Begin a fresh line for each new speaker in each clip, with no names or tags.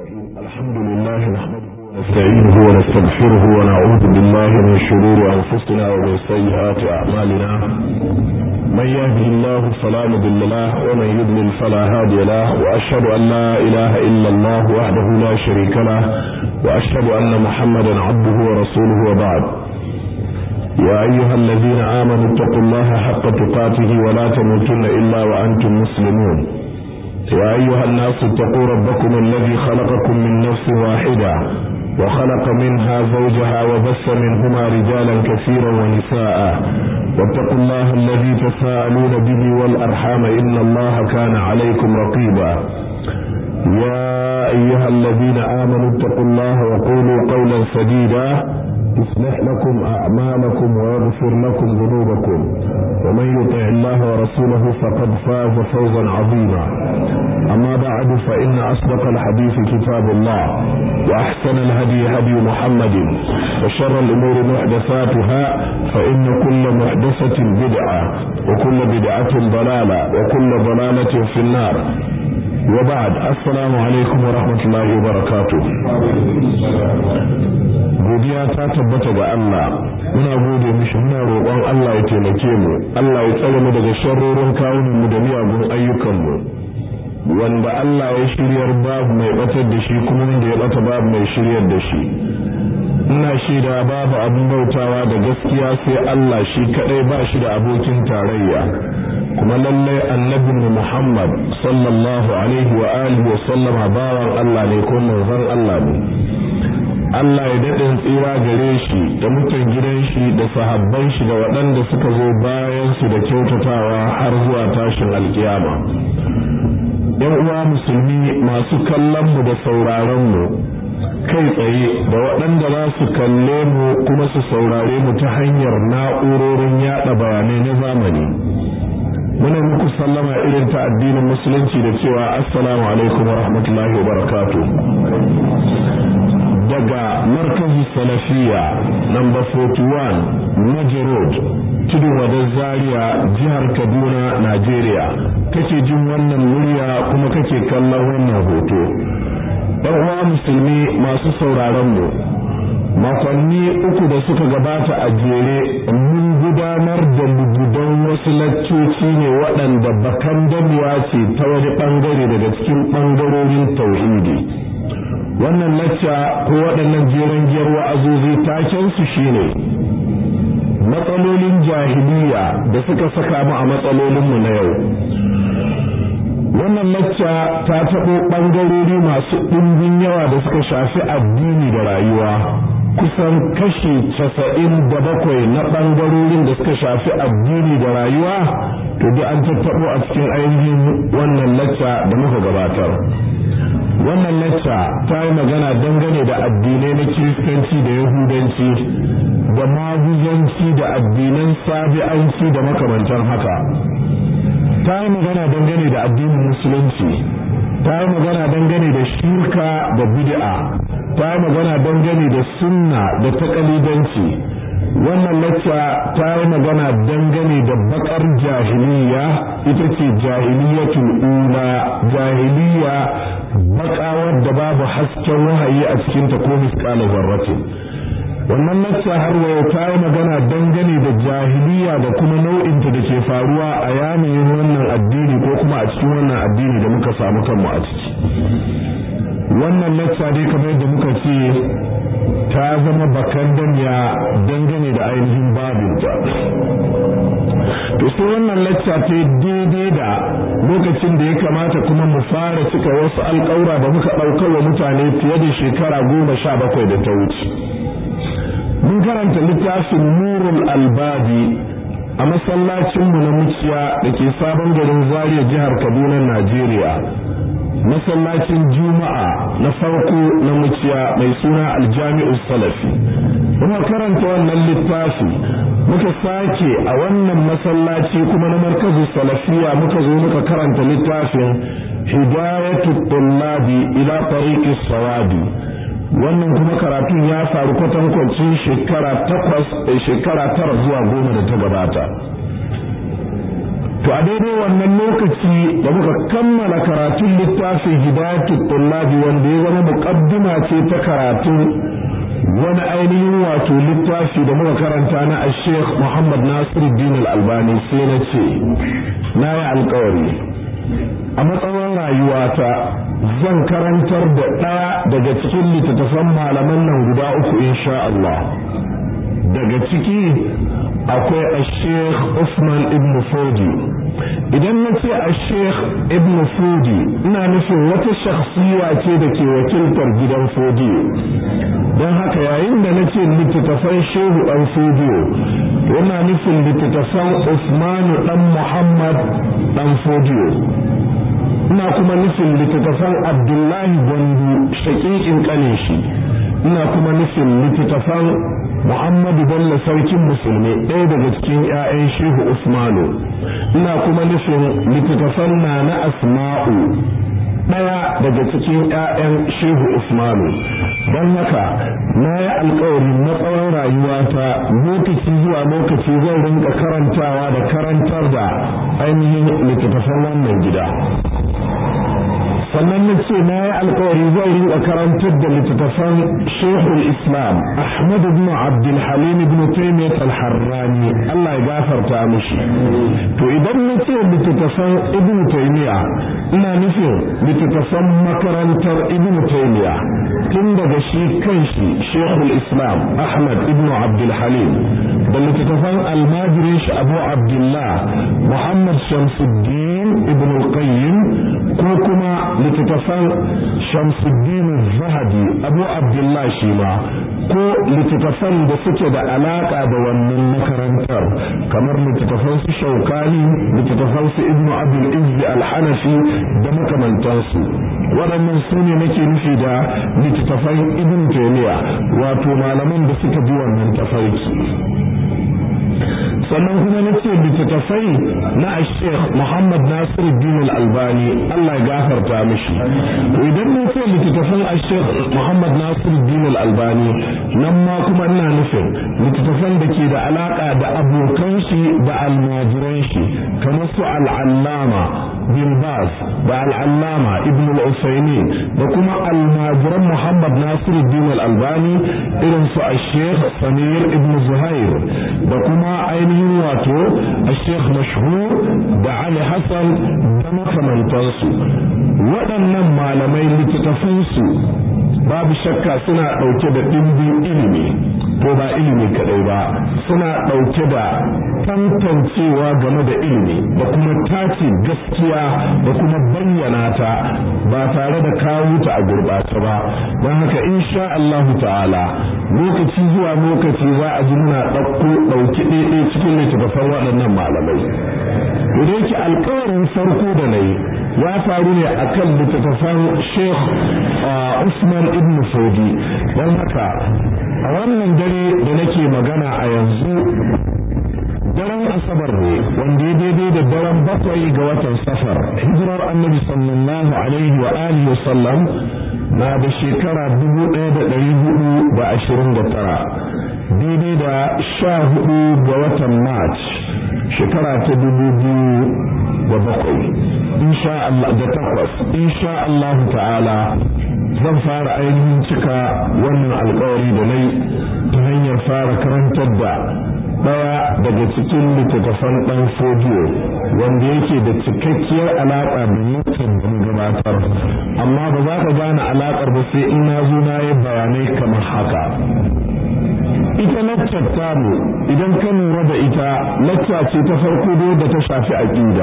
الرحيم الحمد لله نحمده ونستعينه ونستغفره ونعوذ بالله من شرور أنفسنا ومن سيئات أعمالنا من يهده الله فلا مضل له ومن يضلل فلا هادي له وأشهد أن لا إله إلا الله وحده لا شريك له وأشهد أن محمدا عبده ورسوله وبعد يا أيها الذين آمنوا اتقوا الله حق تقاته ولا تموتن إلا وأنتم مسلمون يا أيها الناس اتقوا ربكم الذي خلقكم من نفس واحدة وخلق منها زوجها وبث منهما رجالا كثيرا ونساء واتقوا الله الذي تساءلون به والأرحام إن الله كان عليكم رقيبا يا أيها الذين آمنوا اتقوا الله وقولوا قولا سديدا يصلح لكم أعمالكم ويغفر لكم ذنوبكم ومن يطع الله ورسوله فقد فاز فوزا عظيما أما بعد فإن أصدق الحديث كتاب الله وأحسن الهدي هدي محمد وشر الأمور محدثاتها فإن كل محدثة بدعة وكل بدعة ضلالة وكل ضلالة في النار وبعد السلام عليكم ورحمة الله وبركاته godiya ta tabbata ga Allah muna gode mishi muna roƙon Allah ya taimake mu Allah ya tsare mu daga sharrorin kawunan mu da miyagun ayyukan mu wanda Allah ya shiryar babu mai batar da shi kuma wanda ya bata babu mai shiryar da shi ina shaida babu abin bautawa da gaskiya sai Allah shi kadai ba shi da abokin tarayya kuma lallai annabin Muhammad sallallahu alaihi wa alihi wa sallama bawan Allah ne ko manzon Allah ne Allah ya daɗin tsira gare shi da mutan gidan shi da sahabban shi da waɗanda suka zo bayan su da kyautatawa har zuwa tashin alkiyama yan uwa musulmi masu kallon mu da sauraron mu kai tsaye da waɗanda za su kalle mu kuma su saurare mu ta hanyar na'urorin yaɗa bayanai na zamani muna muku sallama irin ta addinin musulunci da cewa assalamu alaikum wa rahmatullahi wa barakatuh daga markazi salafiya number 41 Maji Road tudun wadar zaria jihar kaduna najeriya kake jin wannan murya kuma kake kallon wannan hoto ɗan uwa musulmi masu sauraron mu makonni uku da suka gabata a jere mun gudanar da lugudan wasu laccoci ne waɗanda bakan damuwa ce ta wani ɓangare daga cikin ɓangarorin tauhidi wannan lacca ko waɗannan jeren giyar wa'azozi takensu shine matsalolin jahiliya da suka saka mu a matsalolinmu na yau wannan lacca ta taɓo ɓangarori masu ɗimbin yawa da suka shafi addini da rayuwa kusan kashi casa'in da bakwai na ɓangarorin da suka shafi addini da rayuwa to duk an tattaɓo a cikin ainihin wannan lacca da muka gabatar wannan lacca ta yi magana dangane da addinai na kiristanci da yahudanci da maguzanci da addinan sabi'anci da makamantan haka ta yi magana dangane da addinin musulunci ta yi magana dangane da shirka da bid'a ta yi magana dangane da sunna da takalidanci wannan lacca ta yi magana dangane da bakar jahiliya ita ce jahiliyatul ula jahiliya bakawar da babu hasken wahayi a cikinta ko misƙala zarratin wannan lacca har wayo ta yi magana dangane da jahiliya da kuma nau'inta da ke faruwa a yanayin wannan addini ko kuma a cikin wannan addini da muka samu kanmu a ciki wannan lacca dai kamar yadda muka ce ta zama bakan danya dangane da ainihin babinta to sai wannan lacca ta daidai da lokacin da ya kamata kuma mu fara cika wasu alƙawura da muka ɗaukar wa mutane fiye da shekara goma sha bakwai da ta wuce mun karanta littafin nurul albabi a masallacinmu na muciya da ke sabon garin zaria jihar kaduna najeriya masallacin juma'a na farko na muciya mai suna aljami'u salafi kuma karanta wannan littafi muka sake a wannan masallaci kuma na markazin salafiya muka zo muka karanta littafin hidayatu tullabi ila tariqis sawabi wannan kuma karatun ya faru kwatankwacin shekara takwas shekara tara zuwa goma da ta gabata to a daidai wannan lokaci da muka kammala karatun littafin hidayatul tullabi wanda ya zama muqaddima ce ta karatun wani ainihin wato littafi da muka karanta na Sheikh Muhammad Nasiruddin Al-Albani sai na ce na yi alkawari a matsayin rayuwata zan karantar da ɗaya daga cikin littattafan malaman nan guda uku insha Allah daga ciki akwai a sheikh Usman ibn Fodi idan na ce a sheikh ibn Fodi ina nufin wata shakhsiya ce da ke wakiltar gidan Fodi don haka yayin da na ce littattafan shehu ɗan Fodi yana nufin littattafan Usmanu ɗan Muhammad ɗan Fodi ina kuma nufin littattafan Abdullahi Gwandu shaƙiƙin ƙanin shi ina kuma nufin littattafan Muhammadu Bello sarkin musulmi ɗaya daga cikin 'ya'yan Shehu Usmanu ina kuma nufin littattafan na na Asma'u ɗaya daga cikin 'ya'yan Shehu Usmanu don haka na yi alkawari na tsawon rayuwata lokaci zuwa lokaci zan rinka karantawa da karantar da ainihin littattafan wannan gida sannan na ce na yi alkawari zai rinka karantar da littattafan shehul islam ahmad ibn abdul halim ibn taymiyyah al-harrani Allah ya gafarta mishi to idan na ce littattafan ibn taymiyyah ina nufin littattafan makarantar ibn taymiyyah tun daga shi kanshi shehul islam ahmad ibn abdul halim da littattafan almajirin shi abu abdullah muhammad shamsuddin ibn al-qayyim ko kuma littattafan shamsuddin zahabi abu abdullah shi ma ko littattafan da suke da alaka da wannan makarantar kamar littattafan su shaukani littattafan su ibnu abdul izzi al-hanafi da makamantansu waɗannan su ne nake nufi da littattafan ibn taymiya wato malaman da suka bi wannan tafarki sannan kuma na ce littattafai na sheikh muhammad nasiruddin al-albani allah ya gafarta mishi idan na ce littattafan sheikh muhammad nasiruddin al-albani nan ma kuma ina nufin littattafan da ke da alaka da abokan shi da almajiran shi kamar su al'allama bin bas da al'allama ibn al-usaymin da kuma almajiran muhammad nasiruddin al-albani irin su a sheikh samir ibn zuhair da kuma ainihin wato a sheikh mashhur da ali hassan da makamantansu waɗannan malamai littattafansu babu shakka suna ɗauke da ɗimbin ilimi ko ba ilimi kaɗai ba suna ɗauke da tantancewa game da ilimi da kuma tace gaskiya da kuma bayyana ta ba tare da kawo ta a gurɓata ba don haka insha Allah ta'ala lokaci zuwa lokaci za a ji muna ɗauko ɗauki ɗaiɗai cikin littattafan waɗannan malamai da yake alkawarin farko da na yi ya faru ne a kan littattafan sheikh usman ibn fodi don haka a wannan dare da nake magana a yanzu daren asabar ne wanda ya daidai da daren bakwai ga watan safar hijirar annabi sallallahu alaihi wa alihi wa sallam na da shekara dubu ɗaya da ɗari hudu da ashirin da tara daidai da sha hudu ga watan march shekara ta dubu biyu da bakwai insha Allah da takwas insha Allah ta'ala zan fara ainihin cika wannan alkawari da nai ta hanyar fara karantar da daya daga cikin littattafan dan fodiyo wanda yake da cikakkiyar alaƙa da mutum da gabatar amma ba za ka gane alaƙar ba sai in na zo na yi bayanai kamar haka ita laccar tamu idan ka lura da ita lacca ce ta farko da ta shafi aƙida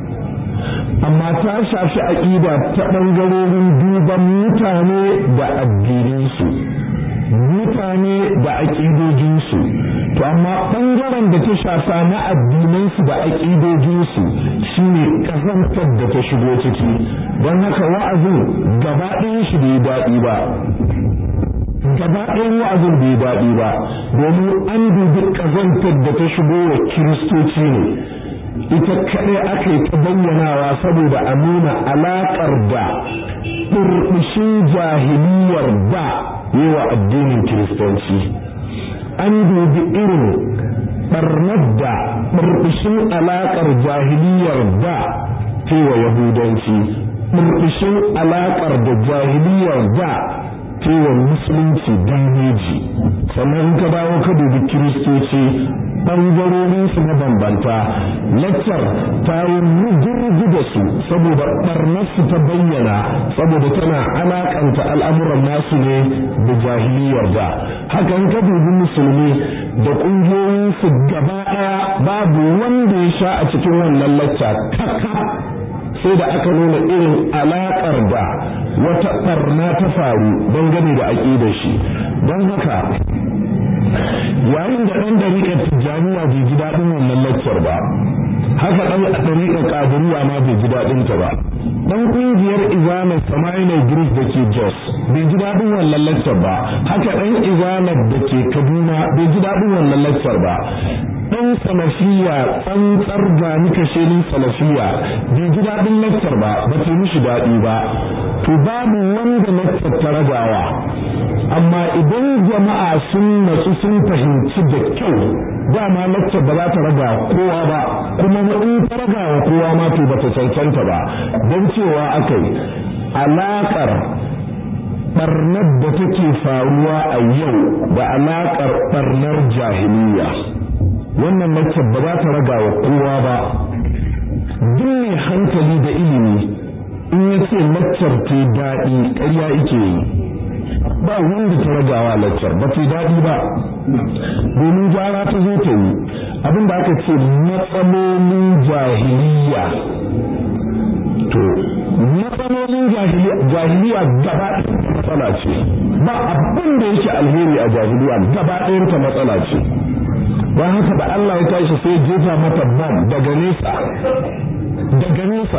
amma ta shafi aƙida ta ɓangarorin duban mutane da addininsu mutane da aƙidojinsu to amma ɓangaren da ta shafa na addinansu da aƙidojinsu shine ƙazantar da ta shigo ciki don haka wa'azin gaba ɗayan shi bai daɗi ba gaba ɗayan wa'azin bai daɗi ba domin an dubi ƙazantar da ta shigo wa kiristoci ne ita kaɗai aka yi ta bayyanawa saboda a nuna alaƙar da ɗurɓushin jahiliyar da yi wa addinin kiristanci an dubi irin barnar da burbushin alaƙar jahiliyar da cewa yahudanci burbushin alaƙar da jahiliyar da cewa musulunci dameji sannan ka dawo ka dubi kiristoci ɓangarorin su mabambanta laccar ta yi mugurgu da su saboda ɓarnar su ta bayyana saboda tana alakanta al'amuran nasu ne da jahiliyar da hakan ka dubi musulmi da ƙungiyoyin su gaba ɗaya babu wanda ya sha a cikin wannan lacca kaka sai da aka nuna irin alaƙar da wata ɓarna ta faru dangane da aƙidar shi don haka yayin da ɗan dariƙar tijjaniya bai ji daɗin wannan laccar ba haka ɗan dariƙar ƙadiriya ma bai ji daɗin ta ba ɗan ƙungiyar izanar samailai gris da ke jos bai ji daɗin wannan laccar ba haka ɗan izanar da ke kaduna bai ji daɗin wannan laccar ba ɗan salafiya tsantsar gani kashelin salafiya bai ji daɗin laccar ba ba ta mishi daɗi ba to babu wanda laccar ta ragawa amma idan jama'a sun natsu sun fahimci da kyau dama laccar ba za ta raga kowa ba kuma in ta raga wa kowa ma to ba ta cancanta ba don cewa aka yi alaƙar ɓarnar da take faruwa a yau da alaƙar ɓarnar jahiliya wannan laccar ba za ta raga wa kowa ba duk mai hankali da ilimi in ya ce laccar ta daɗi ƙarya ike yi ba wanda ta ragawa laccar ba ta daɗi ba domin gyara ta zo ta yi abinda aka ce matsalolin jahiliya to matsalolin jahiliya gaba matsala ce ba abin da yake alheri a jahiliya gaba ɗayanta matsala ce don haka da Allah ya tashi sai jefa mata bam daga nesa daga nesa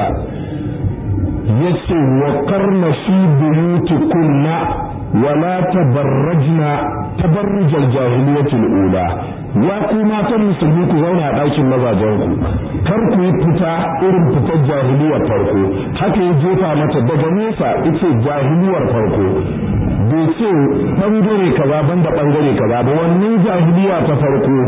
ya ce wa karna fi buyuti kunna wala tabarrajna tabarrujal jahiliyatul ula ya ku matan musulmi ku zauna a ɗakin mazajen ku kar ku yi fita irin fitar jahiliyar farko haka ya jefa mata daga nesa ita jahiliyar farko bai ce bangare kaza banda bangare kaza ba wannan jahiliya ta farko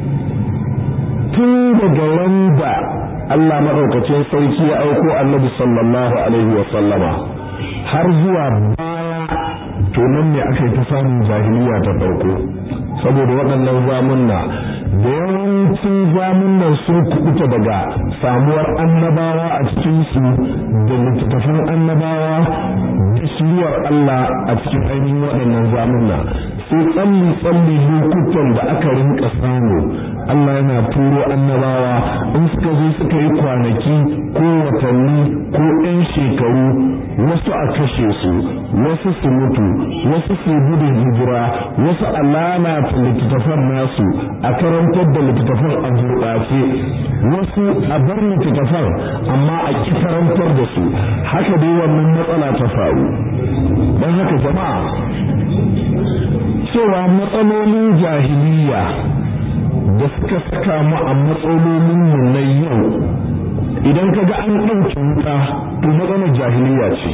tun daga wanda Allah maɗaukacin sarki ya aiko annabi sallallahu alaihi wa sallama har zuwa baya to nan ne aka yi ta samun jahiliya ta farko saboda waɗannan zamunna da yawancin zamunnan sun kubuta daga samuwar annabawa a cikinsu da littattafan annabawa da shiriyar Allah a cikin ainihin waɗannan zamunna sai tsalli tsalli lokutan da aka rinka samu Allah yana turo annabawa in suka zo suka yi kwanaki ko watanni ko ɗan shekaru wasu a kashe su wasu su mutu wasu su gudun hijira wasu a lalata littattafan nasu a karantar da littattafan a gurɓace wasu a bar littattafan amma a ƙi karantar da su haka dai wannan matsala ta faru don haka jama'a cewa matsalolin jahiliya da suka saka mu a matsalolin mu na yau idan kaga an ɗauki wuta to matsalar jahiliya ce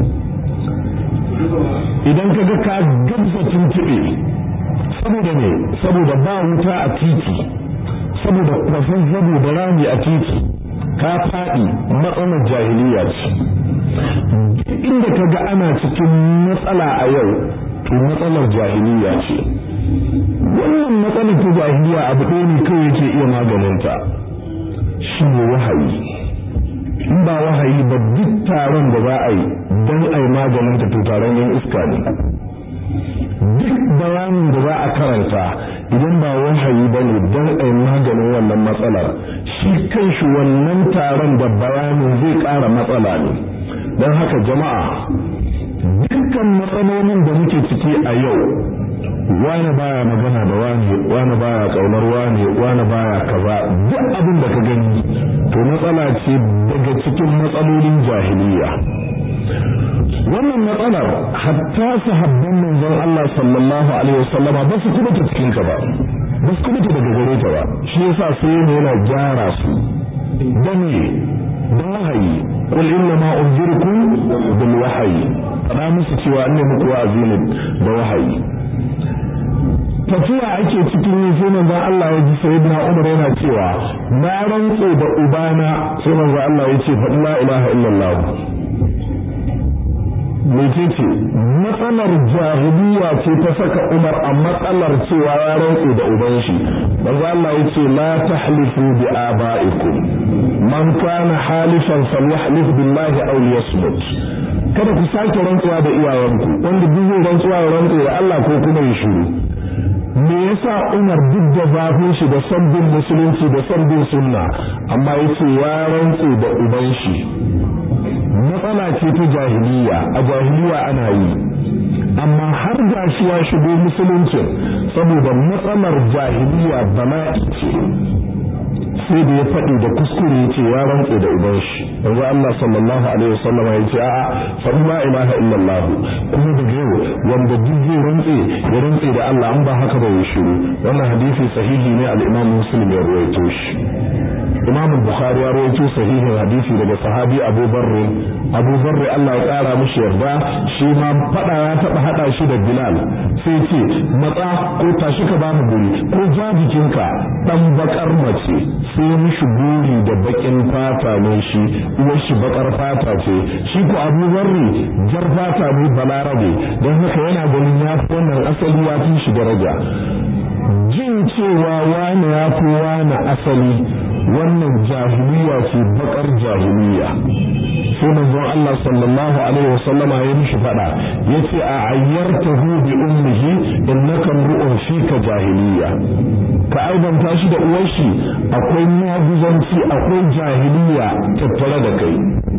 idan kaga ka gabza tuntuɓe saboda ne saboda ba wuta a titi saboda kwafin zabo da rami a titi ka faɗi matsalar jahiliya ce inda kaga ana cikin matsala a yau to matsalar jahiliya ce wannan matsalar ta jahiliya abu ɗaya ne kawai yake iya maganinta shi ne wahayi in ba wahayi ba duk taron da za a yi don a yi maganinta to taron yan iska ne duk bayanin da za a karanta idan ba wahayi ba ne don a yi maganin wannan matsalar shi kanshi wannan taron da bayanin zai ƙara matsala ne don haka jama'a dukkan matsalolin da muke ciki a yau wani baya magana da wani wani baya kaunar wani wani baya kaza duk abin da ka gani to matsala ce daga cikin matsalolin jahiliya wannan matsalar hatta sahabban manzon Allah sallallahu alaihi wasallam ba su kuma ta cikin ka ba ba su kuma ta daga gare ta ba shi yasa sai ne yana gyara su dane da wahayi qul inna ma unzirukum bil wahyi fada musu cewa an muku wa'azi ne da wahayi tafiya ake cikin yi sai manzon Allah ya ji sayyidina Umar yana cewa na rantse da ubana sai manzon Allah ya ce faɗi la ilaha illallah mecece matsalar jahiliya ce ta saka Umar a matsalar cewa ya rantse da uban shi manzo Allah ya ce la tahlifu bi abaikum man kana halifan falyahlif billahi aw liyasmut kada ku sake rantsuwa da iyayenku wanda duk zai rantsuwa ya rantse da Allah ko kuma ya shiru me yasa Umar duk da zafin shi da son bin musulunci da son bin sunna amma yace ya rantse da uban shi matsala ce ta jahiliya a jahiliya ana yi amma har gashi ya shigo musuluncin saboda matsalar jahiliya bala'i ce sai da ya faɗi da kuskure ya ce ya rantse da uban shi yanzu Allah sallallahu alaihi wasallam ya ce a'a faɗi la ilaha illallah kuma daga yau wanda duk zai rantse ya rantse da Allah an ba haka ba ya shiru wannan hadisi sahihi ne al-Imam Muslim ya rawaito shi Imam Bukhari ya rawaito sahihin hadisi daga sahabi Abu Barr Abu Barr Allah ya kara mishi yarda shi ma fada ya taba hada shi da Bilal sai ce matsa ko tashi ka bamu guri ko ja jikinka dan bakar mace sai mishi guri da bakin fata ne shi uwar shi bakar fata ce shi ko Abu Barr jar fata ne balarabe don haka yana ganin ya fi wannan asali ya fi shi daraja jin cewa wani ya fi wani asali wannan jahiliya ce bakar jahiliya sai manzon Allah sallallahu alaihi wasallama ya mishi fada yace a ayyartahu bi ummihi innaka mru'un fika jahiliya ka aibanta shi da uwar shi akwai maguzanci akwai jahiliya tattare da kai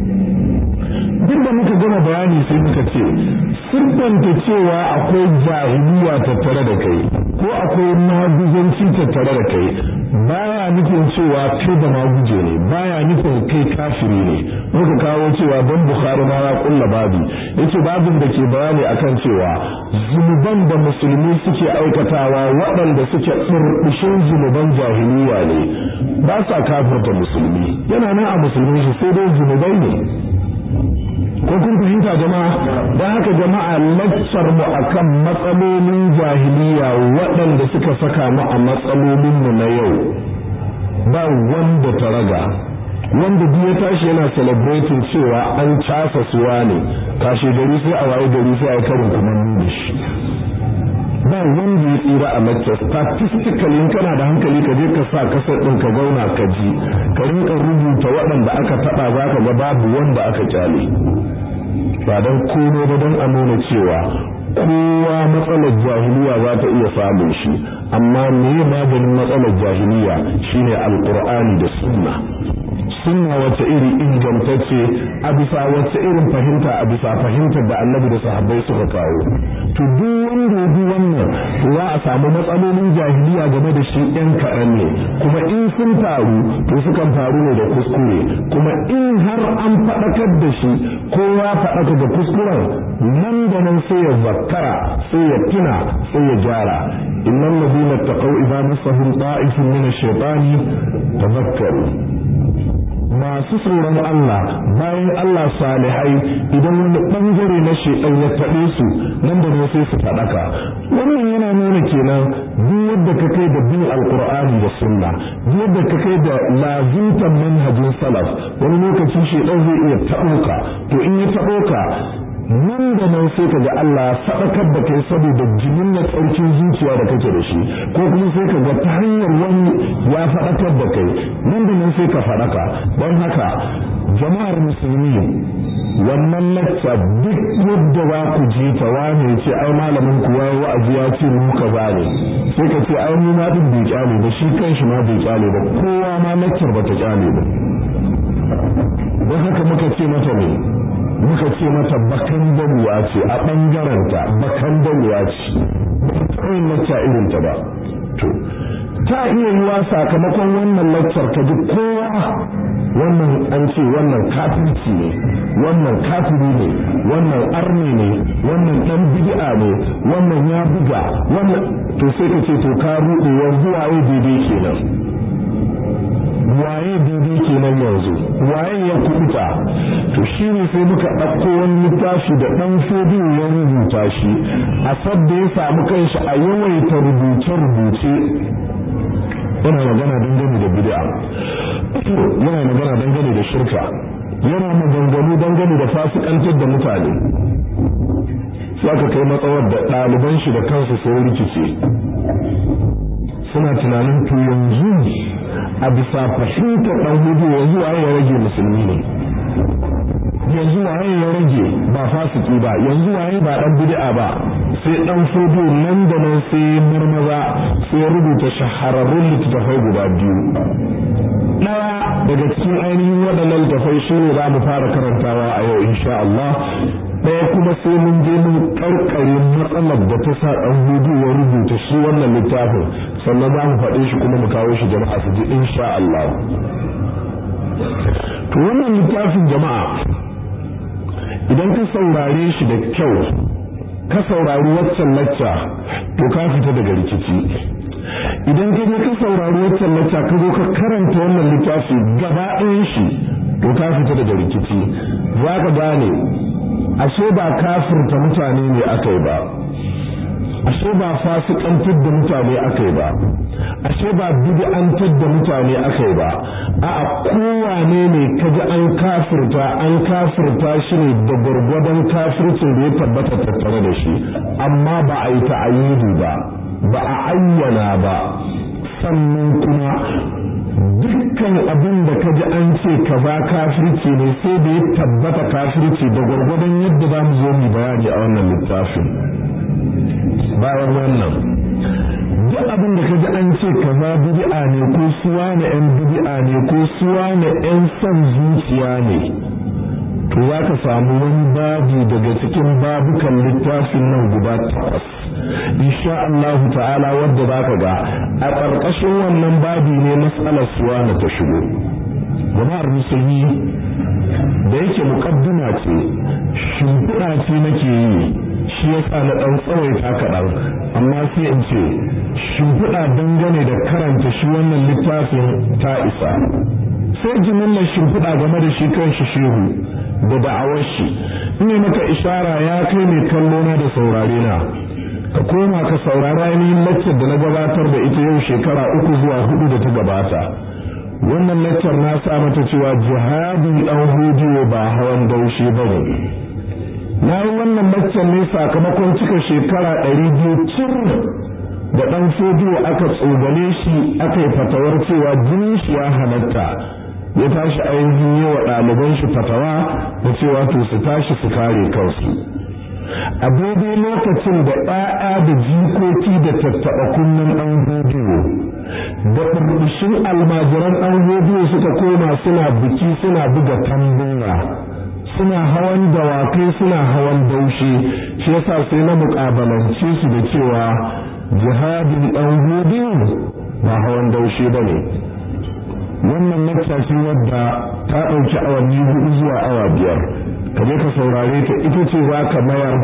duk da muka gama bayani sai muka ce sirbanta cewa akwai jahiliya tattare da kai ko akwai maguzanci tattare da kai baya nufin cewa kai da maguje ne baya nufin kai kafiri ne muka kawo cewa don bukhari ma ya kulla babi yace babin da ke bayani akan cewa zunuban da musulmi suke aikatawa waɗanda suke burbushin zunuban jahiliya ne ba sa kafirta musulmi yana nan a musulmi shi sai dai zunubai ne ko kun fahimta jama'a don haka jama'a laccar mu akan matsalolin jahiliya waɗanda suka saka mu a matsalolin mu na yau ba wanda ta raga wanda duk ya tashi yana celebrating cewa an casa suwa ne kashe gari sai a waye gari sai a yi karin kuma nuna shi ba wanda ya tsira a lecture statistically in kana da hankali ka je ka sa kasar din ka zauna ka ji ka rinka rubuta waɗanda aka taɓa za ka ga babu wanda aka kyale ba don komai ba don a nuna cewa kowa matsalar jahiliya za ta iya samun shi amma me maganin matsalar jahiliya shine alqur'ani da sunna sunna wacce iri ingantacce a bisa wacce irin fahimta a bisa fahimtar da annabi da sahabbai suka kawo to duk wanda ya bi wannan to za a samu matsalolin jahiliya game da shi ɗan kaɗan ne kuma in sun faru to sukan faru ne da kuskure kuma in har an faɗakar da shi kowa faɗaka da kuskuren nan da nan sai ya zakkara sai ya tuna sai ya gyara innal ladina taqaw idza massahum ta'ifun min ash-shaytani tadhakkaru masu tsoron Allah bayan Allah salihai idan wani bangare na shedan ya taɓe su nan da nan sai su faɗaka wannan yana nuna kenan duk yadda ka kai da bin alqur'ani da sunna duk yadda ka kai da lazimtan manhajin salaf wani lokaci shedan zai iya taɓo ka to in ya taɓo ka nan da nan sai ka ga Allah ya faɗakar da kai saboda jinin na tsarkin zuciya da kake da shi ko kuma sai ka ga ta hanyar wani ya faɗakar da kai nan da nan sai ka faɗaka don haka jama'ar musulmi wannan lacca duk yadda za ku ji ta wane ce ai malamin ku ya wa'azi ya ce mu ka ne sai ka ce ai mu ma din bai kyale ba shi kanshi ma bai kyale ba kowa ma laccar ba ta kyale ba don haka muka ce mata ne muka ce mata bakan damuwa ce a ɓangaranta bakan damuwa ce tsayin lacca irin ta ba to ta iya yiwa sakamakon wannan laccar ka ji kowa wannan an ce wannan kafirci ne wannan kafiri ne wannan arni ne wannan dan bid'a ne wannan ya buga wannan to sai ka ce to ka ruɗe yanzu waye daidai kenan waye daidai kenan yanzu waye ya kubuta to shi ne sai muka ɗauko wani littafi da ɗan fodiyo ya rubuta shi a sadda ya samu kanshi a yawaita rubuce-rubuce yana magana dangane da bid'a yana magana dangane da shirka yana maganganu dangane da fasikantar da mutane sai aka kai matsawar da ɗaliban shi da kansu sun rikice suna tunanin to yanzu a bisa fahimtar ɗan hudu yanzu waye ya rage musulmi ne yanzu waye ya rage ba fasiki ba yanzu waye ba ɗan bid'a ba sai ɗan fodo nan da nan sai marmaza sai ya rubuta shahararrun littattafai guda biyu ɗaya daga cikin ainihin waɗannan littattafai shi ne za mu fara karantawa a yau insha Allah ɗaya kuma sai mun je mun karkare matsalar da ta sa ɗan hudu ya rubuta shi wannan littafin sannan za mu faɗe shi kuma mu kawo shi jama'a su ji insha Allah to wannan littafin jama'a idan ka saurare shi da kyau ka saurari waccan lacca to ka fita daga rikici idan ka je ka saurari waccan lacca ka zo ka karanta wannan littafi gaba ɗayan shi to ka fita daga rikici za ka gane ashe ba kafirta mutane ne aka yi ba ashe ba fasikantar da mutane aka yi ba ashe ba bid'antar da mutane aka yi ba a'a kowane ne kaji an kafirta an kafirta shi ne da gwargwadon kafircin da ya tabbata tattare da shi amma ba a yi ta'ayyidi ba ba a ayyana ba sannan kuma dukkan abin da ka ji an ce kaza kafirci ne sai da ya tabbata kafirci da gwargwadon yadda za mu zo mu bayani a wannan littafin bayan wannan duk abin da ka ji an ce kaza bid'a ne ko suwa na yan bid'a ne ko suwa na yan son zuciya ne to za ka samu wani babi daga cikin babukan littafin nan guda takwas insha Allah ta'ala wadda za ka ga a ƙarƙashin wannan babi ne matsalar suwa na ta shigo jama'ar musulmi da yake muƙaddima ce shimfiɗa ce nake yi shi yasa na ɗan tsawaita kaɗan amma sai in ce shimfiɗa dangane da karanta shi wannan littafin ta isa sai jimillar shimfiɗa game da shi kan shi shehu da da'awar shi ne maka ishara ya kai mai kallo na da saurare na ka koma ka saurara ainihin laccar da na gabatar da ita yau shekara uku zuwa hudu da ta gabata wannan laccar na sa mata cewa jihadin ɗan hudiyo ba hawan daushe ba ne na yi wannan laccar ne sakamakon cika shekara ɗari biyu cir da ɗan fodiyo aka tsogale shi aka yi fatawar cewa jinin shi ya halatta ya tashi ainihin yi wa ɗaliban shi fatawa da cewa to su tashi su kare kansu a daidai lokacin da ɗaya da jikoki da tattaɓa kunnen ɗan rediyo da ɓurbushin almajiran ɗan rediyo suka koma suna biki suna buga tambura suna hawan dawakai suna hawan daushe shi yasa sai na muƙabalance su da cewa jihadin ɗan rediyo ba hawan daushe ba ne wannan nakta wadda ta ɗauki awanni hudu zuwa awa biyar ka je ka saurare ta ita ce za ka mayar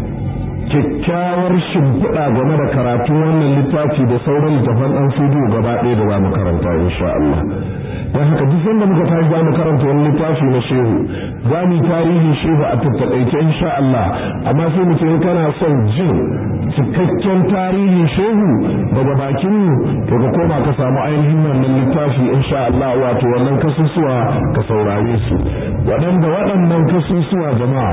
kyakkyawar shimfiɗa game da karatun wannan littafi da sauran littafan ɗan fudu gaba ɗaya da za mu karanta insha Allah don haka duk sanda muka tashi za mu karanta wani littafi na shehu za mu yi tarihin shehu a tattaƙaice insha Allah amma sai mu ce kana son jin cikakken tarihin shehu daga bakin mu to ka koma ka samu ainihin wannan littafi insha Allah wato wannan kasusuwa ka saurare su waɗanda waɗannan kasusuwa jama'a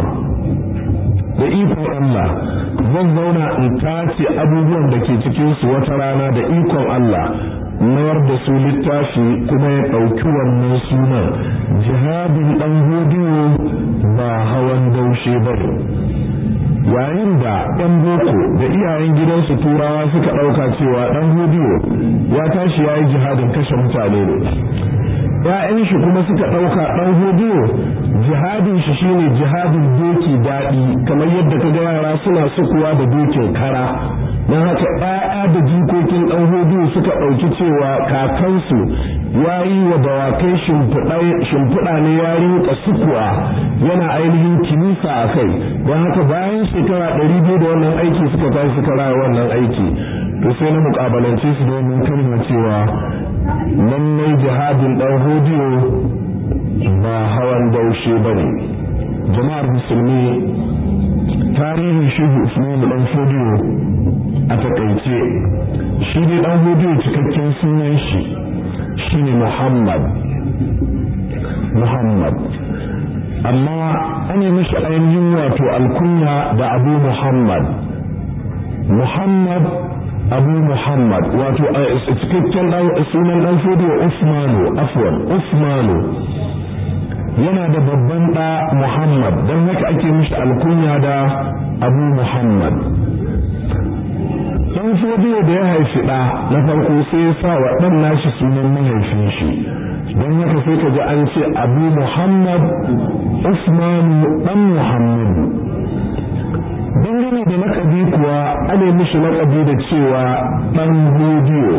da ikon Allah zan zauna in tace abubuwan da ke cikin su wata rana da ikon Allah mayar da su littafi kuma ya ɗauki wannan sunan jihadin ɗan hodiyo ba hawan daushe ba yayin da ɗan boko da iyayen gidansu turawa suka ɗauka cewa ɗan hodiyo ya tashi ya yi jihadin kashe mutane ne ‘ya'yan shi kuma suka ɗauka ɗan hodiyo jihadin shi shine jihadin doki daɗi kamar yadda ka ga yara suna sukuwa da dokin kara don haka ‘ya'ya da jikokin ɗan hodiyo suka ɗauki cewa kakansu ya yi wa dawakai shimfiɗa ne ya rinka sukuwa yana ainihin kimisa a kai don haka bayan shekara ɗari biyu da wannan aiki suka tashi suka raya wannan aiki to sai na mukabalance su domin kalma cewa lallai jihadin ɗan hodiyo ba hawan daushe ba ne jama'ar musulmi tarihin shehu usman ɗan hodiyo a takaice shi ne ɗan hodiyo cikakken sunan shi shine muhammad muhammad amma an yi mishi ainihin wato alkunya da abu muhammad muhammad abu muhammad wato cikakken sunan dan fodiyo usmanu afwan usmanu yana da babban ɗa muhammad don haka ake mishi alkunya da abu muhammad dan fodiyo da ya haifi ɗa na farko sai ya sa wa ɗan nashi sunan mahaifin shi don haka sai ka ji an ce abu muhammad usmanu ɗan muhammadu dangane da lakabi kuwa ana mishi lakabi da cewa ɗan hodiyo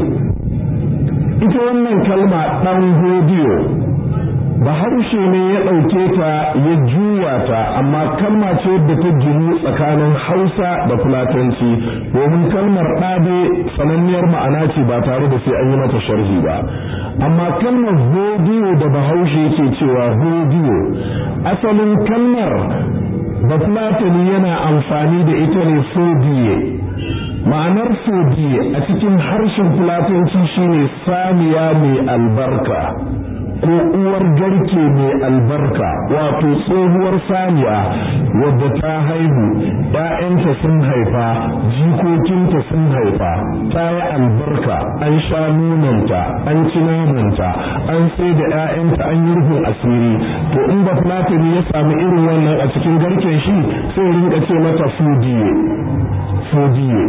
ita wannan kalma ɗan hodiyo bahaushe ne ya ɗauke ta ya juya ta amma kalma ce da ta ginu tsakanin hausa da fulatanci domin kalmar ɗade sananniyar ma'ana ce ba tare da sai an yi mata sharhi ba amma kalmar hodiyo da bahaushe yake cewa hodiyo asalin kalmar bafulatani yana amfani da ita ne fodiye ma'anar fodiye a cikin harshen fulatanci shine saniya mai albarka ko uwar garke mai albarka wato tsohuwar saniya wadda ta haihu ‘ya'yanta sun haifa jikokinta sun haifa ta yi albarka an sha nunanta an ci namanta an sai da ‘ya'yanta an yi rufin asiri to in ba fulatani ya sami irin wannan a cikin garken shi sai rinka ce mata fudiye fudiye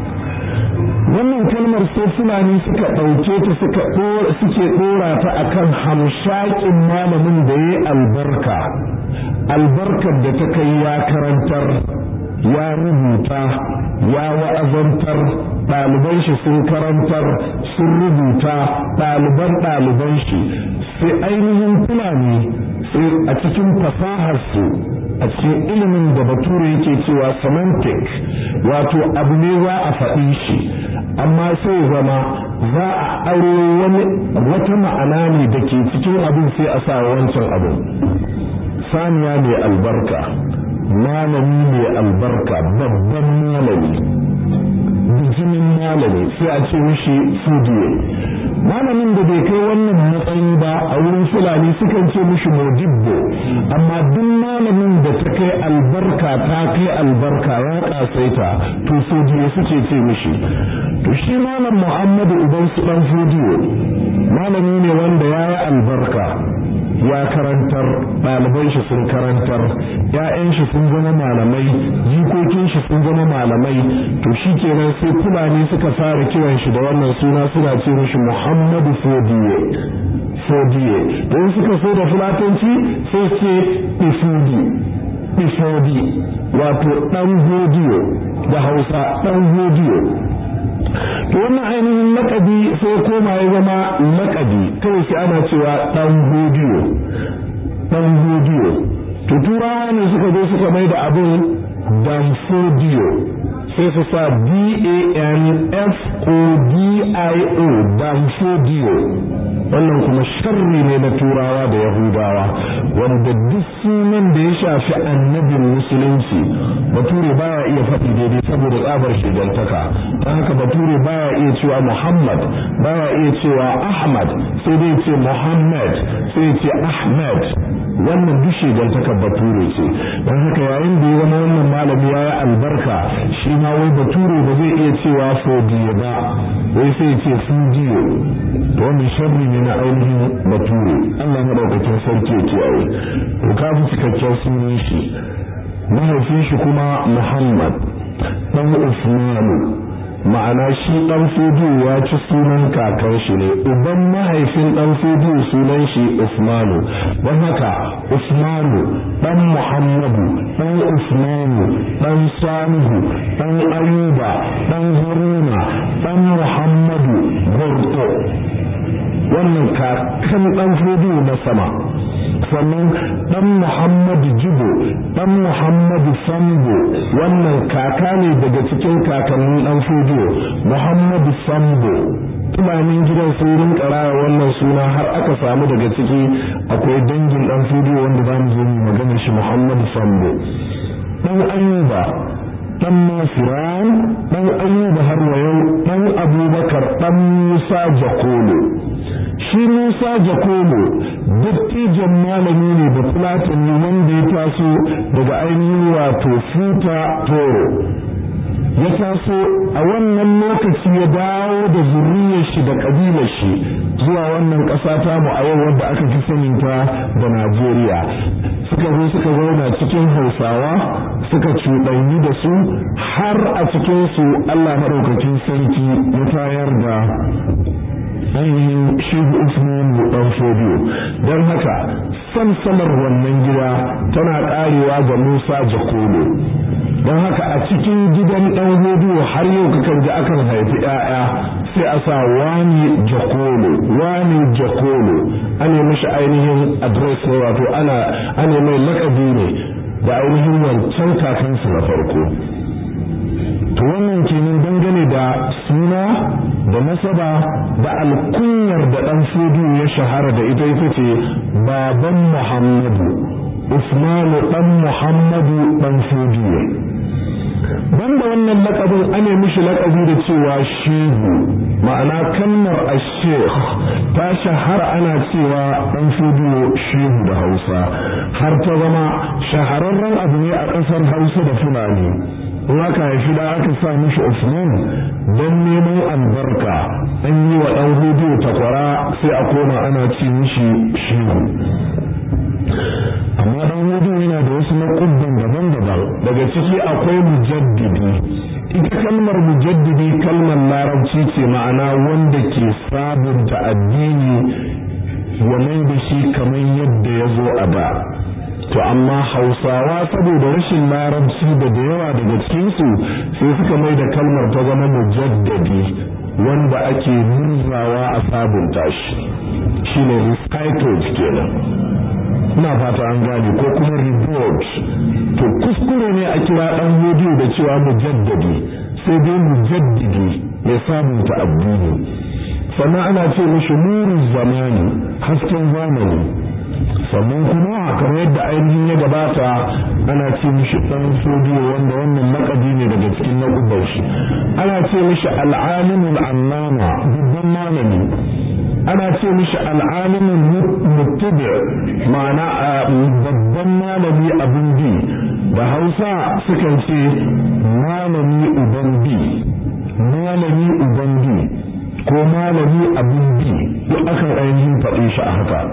wannan kalmar sai fulani suka ɗauke ta suka suke ɗora ta akan hamshakin malamin da ya albarka albarkar da ta kai ya karantar ya rubuta ya wa'azantar ɗaliban shi sun karantar sun rubuta ɗaliban ɗaliban shi sai ainihin fulani sai a cikin fasaharsu a cikin ilimin da bature yake cewa semantic wato abu ne za a faɗi shi amma sai zama za a aro wani wata ma'ana ne da ke cikin abin sai a sa wancan abin saniya mai albarka malami mai albarka babban malami bijimin malami sai a ce mishi fudiye malamin da bai kai wannan matsayi ba a wurin fulani sukan ce mishi modibbo amma duk malamin da ta kai albarka ta kai albarka ya kasaita to fudiye suke ce mishi to shi malam muhammadu uban su dan fudiyo malami ne wanda ya yi albarka ya karantar ɗaliban shi sun karantar ‘ya'yan shi sun zama malamai jikokin shi sun zama malamai to shi kenan sai fulani suka fara kiran shi da wannan suna suna ce mishi muhammadu fodiye fodiye don suka so da fulatanci sai ce ifudi ifodi wato ɗan hodiyo da hausa ɗan hodiyo to wannan ainihin lakabi sai koma ya zama lakabi kawai sai ana cewa dan hodiyo dan hodiyo to turawa ne suka zo suka mai da abin dan fodiyo sai su sa d a n f o d i o dan fodiyo wannan kuma sharri ne na turawa da yahudawa wanda duk sunan da ya shafi annabin musulunci bature baya iya faɗi daidai saboda tsabar shigantaka don haka bature baya iya cewa muhammad baya iya cewa ahmad sai dai ce muhammad sai ce ahmed wannan duk shigantakar bature ce don haka yayin da ya zama wannan malami ya yi albarka shi ma wai bature ba zai iya cewa fodiyo ba wai sai ce fujiyo to wannan sharri ne na ainihin bature Allah madaukakin sarki ya kiyaye to ka fi cikakken sunan shi mahaifin shi kuma Muhammad dan Usmanu ma'ana shi dan fudu ya ci sunan kakan shi ne uban mahaifin dan fudu sunan shi Usmanu don haka Usmanu dan Muhammadu dan Usmanu dan Salihu dan Ayuba dan Haruna dan Muhammadu Burto wannan kakan dan fudu na sama sannan dan Muhammadu Jibo dan Muhammadu Sambo wannan kaka ne daga cikin kakannin dan fudu Muhammadu Sambo fulanin gidan sun rinka raya wannan suna har aka samu daga ciki akwai dangin dan fudu wanda za mu zo mu magana shi Muhammad Sambo dan Ayuba dan Masiran dan Ayuba har wa yau dan Abubakar dan Musa Jakolo shi Musa Jakolo dattijan malami ne da Fulatani wanda ya taso daga ainihin wato Futa Toro ya taso a wannan lokaci ya dawo da zuriyar shi da kabilar shi zuwa wannan ƙasa ta mu a yau wadda aka fi sanin ta da Najeriya suka zo suka zauna cikin Hausawa suka cuɗanyi da su har a cikin su Allah maɗaukakin sarki ya tayar da ainihin shehu Usman dan Fodiyo don haka samsalar wannan gida tana ƙarewa ga Musa Jakolo don haka a cikin gidan ɗan hudu har yau kakan ji akan haifi ‘ya'ya sai a sa wani jakolo wani jakolo ana mishi ainihin adres ne wato ana ana mai lakabi ne da ainihin wancan kakansu na farko to wannan kenan dangane da suna da nasaba da alkunyar da ɗan fudu ya shahara da ita ita ce baban muhammadu usmanu ɗan muhammadu ɗan fudu banda wannan lakabin ane mishi lakabi da cewa shehu ma'ana kalmar ashekh ta shahara ana cewa dan fudiyo shehu da hausa har ta zama shahararren abu ne a ƙasar hausa da fulani in aka haifi da aka sa mishi usman don neman albarka an yi wa dan hudiyo takwara sai a koma ana ce mishi shehu amma dan hudu yana da wasu naƙuddan daban-daban daga ciki akwai mujaddidi ita kalmar mujaddidi kalmar larabci ce ma'ana wanda ke sabunta addini ya mai da shi kamar yadda ya zo a da to amma hausawa saboda rashin larabci da da yawa daga cikinsu sai suka mai da kalmar ta zama mujaddadi wanda ake murzawa a sabunta shi shine recycled kenan ina fata an gane ko kuma report to kuskure ne a kira dan rediyo da cewa mujaddadi sai dai mujaddidi mai sabunta addini sannan ana ce mishi nuru zamani hasken zamani sannan kuma kamar yadda ainihin ya gabata ana ce mishi dan sodiyo wanda wannan lakabi ne daga cikin naƙubar shi ana ce mishi al'alimul annama babban malami ana ce mishi al'alimin muttabi ma'ana babban malami abin bi da hausa sukan ce malami uban bi malami uban bi ko malami abin bi duk akan ainihin faɗe shi a haka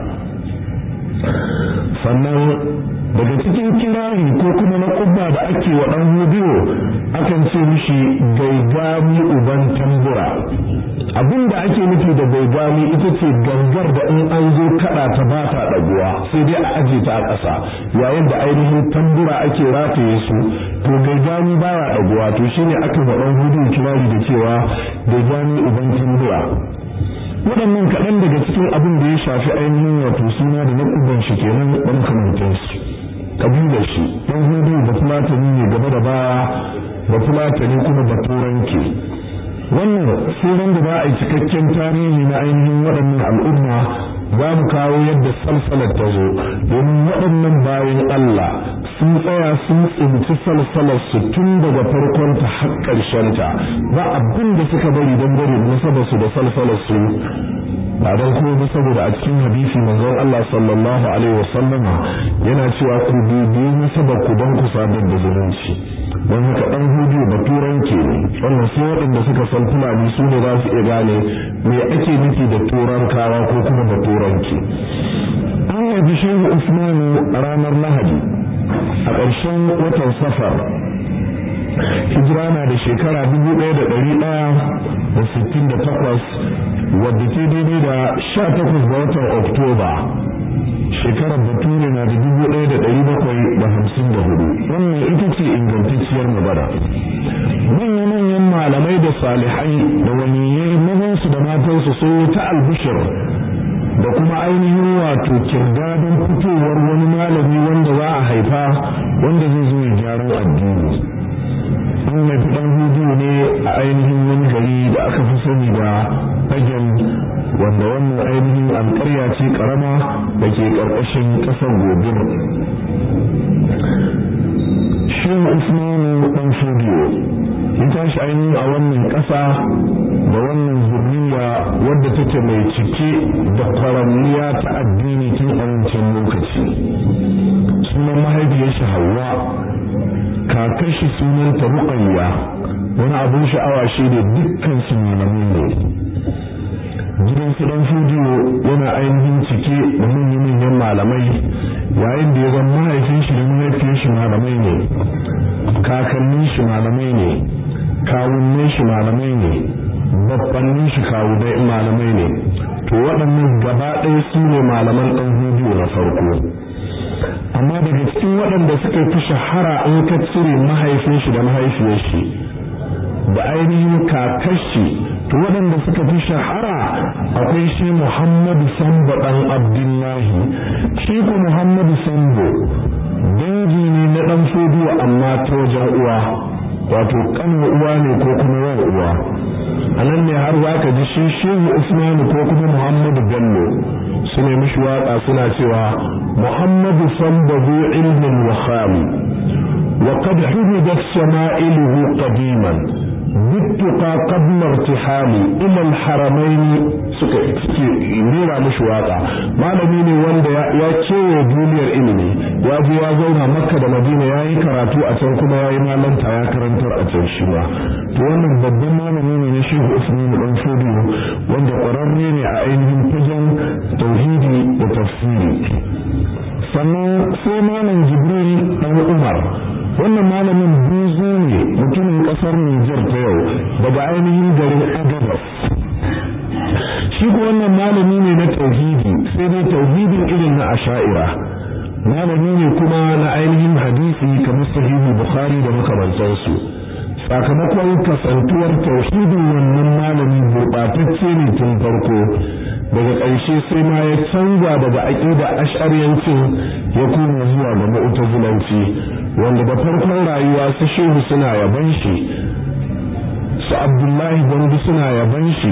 sannan daga cikin kirari ko kuma na kubba da ake wa ɗan hudiyo akan ce mishi gaigami uban tambura abin da ake nufi da gaigami ita ce gangar da in an zo kaɗa ta ba ta ɗaguwa sai dai a aje ta a ƙasa yayin da ainihin tambura ake rataye su to gaigami ba ya ɗaguwa to shine aka wa ɗan hudiyo kirari da cewa gaigami uban tambura waɗannan kaɗan daga cikin abin da ya shafi ainihin wato suna da naƙuban shi kenan ɗan kamantansu kabilar shi ɗan hudu da fulatani ne gaba da baya da fulatani kuma da turanke wannan sunan da za a yi cikakken tarihi na ainihin waɗannan al'umma za mu kawo yadda salsalar ta zo domin waɗannan bayan Allah sun tsaya sun tsinci salsalar su tun daga farkon ta har ƙarshen ta ba abin da suka bari don bari nasabar su da salsalar su ba don kuma ba saboda a cikin hadisi manzon Allah sallallahu alaihi wasallam yana cewa ku bibi nasabar ku don ku sadar da zumunci don haka dan hudu da turanke ne wannan sai waɗanda suka san fulani su ne za su iya gane me ake nufi da turankawa ko kuma da turanki an yabi shehu usmanu a ranar lahadi a ƙarshen watan safar hijira na da shekara dubu ɗaya da ɗari ɗaya da sittin da takwas wadda ta daidai da sha takwas ga watan oktoba shekarar bature na da dubu ɗaya da ɗari bakwai da hamsin da hudu wannan ita ce ingantacciyar magana manya-manyan malamai da salihai da waliyai mazansu da matansu sun yi ta albishir da kuma ainihin wato kirgadon fitowar wani malami wanda za a haifa wanda zai zo ya gyaran addini an haifi ɗan hudu ne a ainihin wani gari da aka fi sani da fagen wanda wannan ainihin alƙarya ce ƙarama da ke ƙarƙashin ƙasar gobir shehu usmanu ɗan fodiyo ya tashi ainihin a wannan ƙasa da wannan zurriya wadda take mai cike da kwaranniya ta addini tun a wancan lokaci sunan mahaifiyar shi hawa kakar shi sunanta ruƙayya wani abin sha'awa shi da dukkan su malamai ne gidan su dan fudiyo yana ainihin cike da manyan malamai yayin da ya zama mahaifin shi da mahaifiyar shi malamai ne kakannin shi malamai ne kawunnin shi malamai ne babbannin shi kawunai malamai ne to waɗannan gaba ɗaya su ne malaman ɗan hudiyo na farko amma daga cikin waɗanda suka fi shahara in ka cire mahaifin shi da mahaifiyar shi da ainihin kakashi to waɗanda suka fi shahara akwai shi Muhammadu Sambo ɗan Abdullahi shi ko Muhammadu Sambo dangi ne na ɗan fodiyo amma ta wajen uwa wato ƙanin uwa ne ko kuma yawan uwa a nan ne har za ka ji shi shehu Usmanu ko kuma Muhammadu Bello su ne mishi waƙa suna cewa Muhammadu Sambo zu ilmin wa khali وقد حفظت شمائله قديما بالتقى قبل ارتحالي الى الحرمين suka suke rera mishi waka malami ne wanda ya kewaye duniyar ilimi ya je ya zauna makka da madina ya yi karatu a can kuma ya yi malanta ya karantar a can shi ma to wannan babban malami ne na shehu usman dan fodiyo wanda kwararre ne a ainihin fagen tauhidi da tafsiri sannan sai malam jibril dan umar wannan malamin buzu ne mutumin kasar Nijar ta yau daga ainihin garin Agabas shi ko wannan malami ne na tauhidi sai dai tauhidin irin na asha'ira malami ne kuma na ainihin hadisi kamar sahihu bukhari da makamantansu sakamakon kasantuwar tauhidin wannan malami gurɓatacce ne tun farko daga ƙarshe sai ma ya canza daga aƙida ash'ariyancin ya koma zuwa ga mu'tazilanci wanda da farkon rayuwa su shehu suna yaban shi su abdullahi gwandu suna yaban shi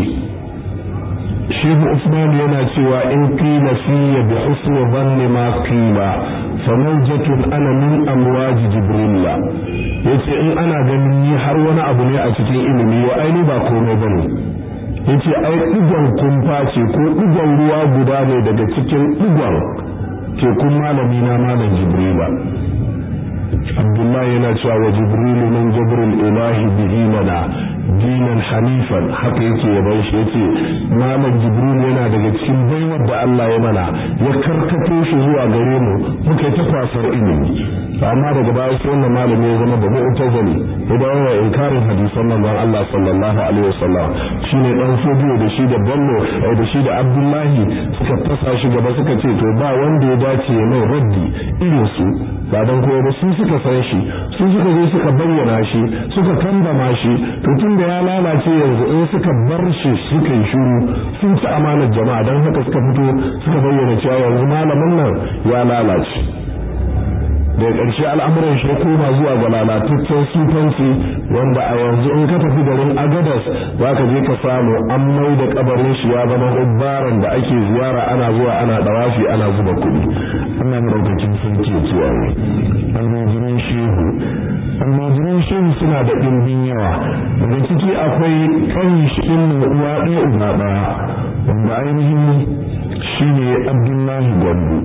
shehu usman yana cewa in qila fiya bi husni dhanni ma qila fa mawjatun ana min amwaj jibrilla yace in ana ganin ni har wani abu ne a cikin ilimi wa aini ba komai bane yace ai digon kumfa ce ko digon ruwa guda ne daga cikin digon tekun malami na malam jibrila abdullahi yana cewa wa jibrilu min jibril ilahi bihi lana dinan hanifan haka yake yaban shi yace malam jibril yana daga cikin baiwar da Allah ya mana ya karkato shi zuwa gare mu muka ta kwasar ilimi amma daga baya sai wannan malami ya zama da mu'tazili ya dawo ya inkarin hadisan manzon Allah sallallahu alaihi wasallam shine dan fodiyo da shi da ballo da shi da abdullahi suka fasa shi gaba suka ce to ba wanda ya dace mai raddi irin su ba dan kowa ba su suka san shi su suka zo suka bayyana shi suka kambama shi to tun da ya lalace yanzu in suka bar shi suka yi shiru sun ci amanar jama'a don haka suka fito suka bayyana cewa yanzu malamin nan ya lalace daga ƙarshe al'amuran shi koma zuwa ga lalataccen sufanci wanda a yanzu in ka tafi garin agadas za ka je ka samu an mai da kabarin shi ya zama hubbaran da ake ziyara ana zuwa ana dawafi ana zuba kuɗi ana madaukakin sarki ya kiyaye almajiran shehu almajiran shehu suna da ɗimbin yawa daga ciki akwai kan shi ɗin uwa ɗaya uba ɗaya wanda ainihin shi ne abdullahi gwandu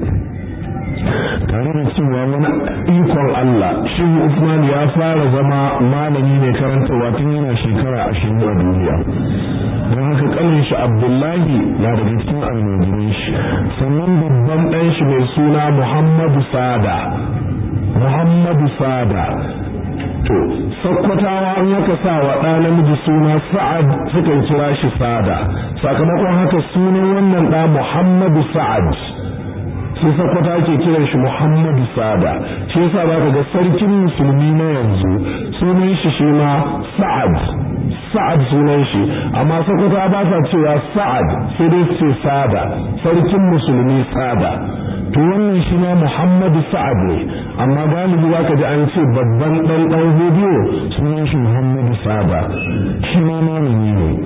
tare da cewa wani ikon Allah shi Usman ya fara zama malami ne karantarwa tun yana shekara ashirin a duniya don haka kanin shi Abdullahi na daga cikin almajirin shi sannan babban ɗan shi mai suna Muhammadu Sada Muhammadu Sada to sakkwatawa an yaka sa wa ɗa namiji suna Sa'ad sukan kira shi Sada sakamakon haka sunan wannan ɗa Muhammadu Sa'ad sai sakwata ke kiran shi Muhammadu Sada shi yasa zaka ga sarkin musulmi na yanzu sunan shi shi ma Sa'ad Sa'ad sunan shi amma sakwata ba sa cewa Sa'ad sai dai su ce Sada sarkin musulmi Sada to wannan shi ma Muhammadu Sa'ad ne amma galibi zaka ji an ce babban dan dan hudiyo sunan shi Muhammadu Sada shi ma malami ne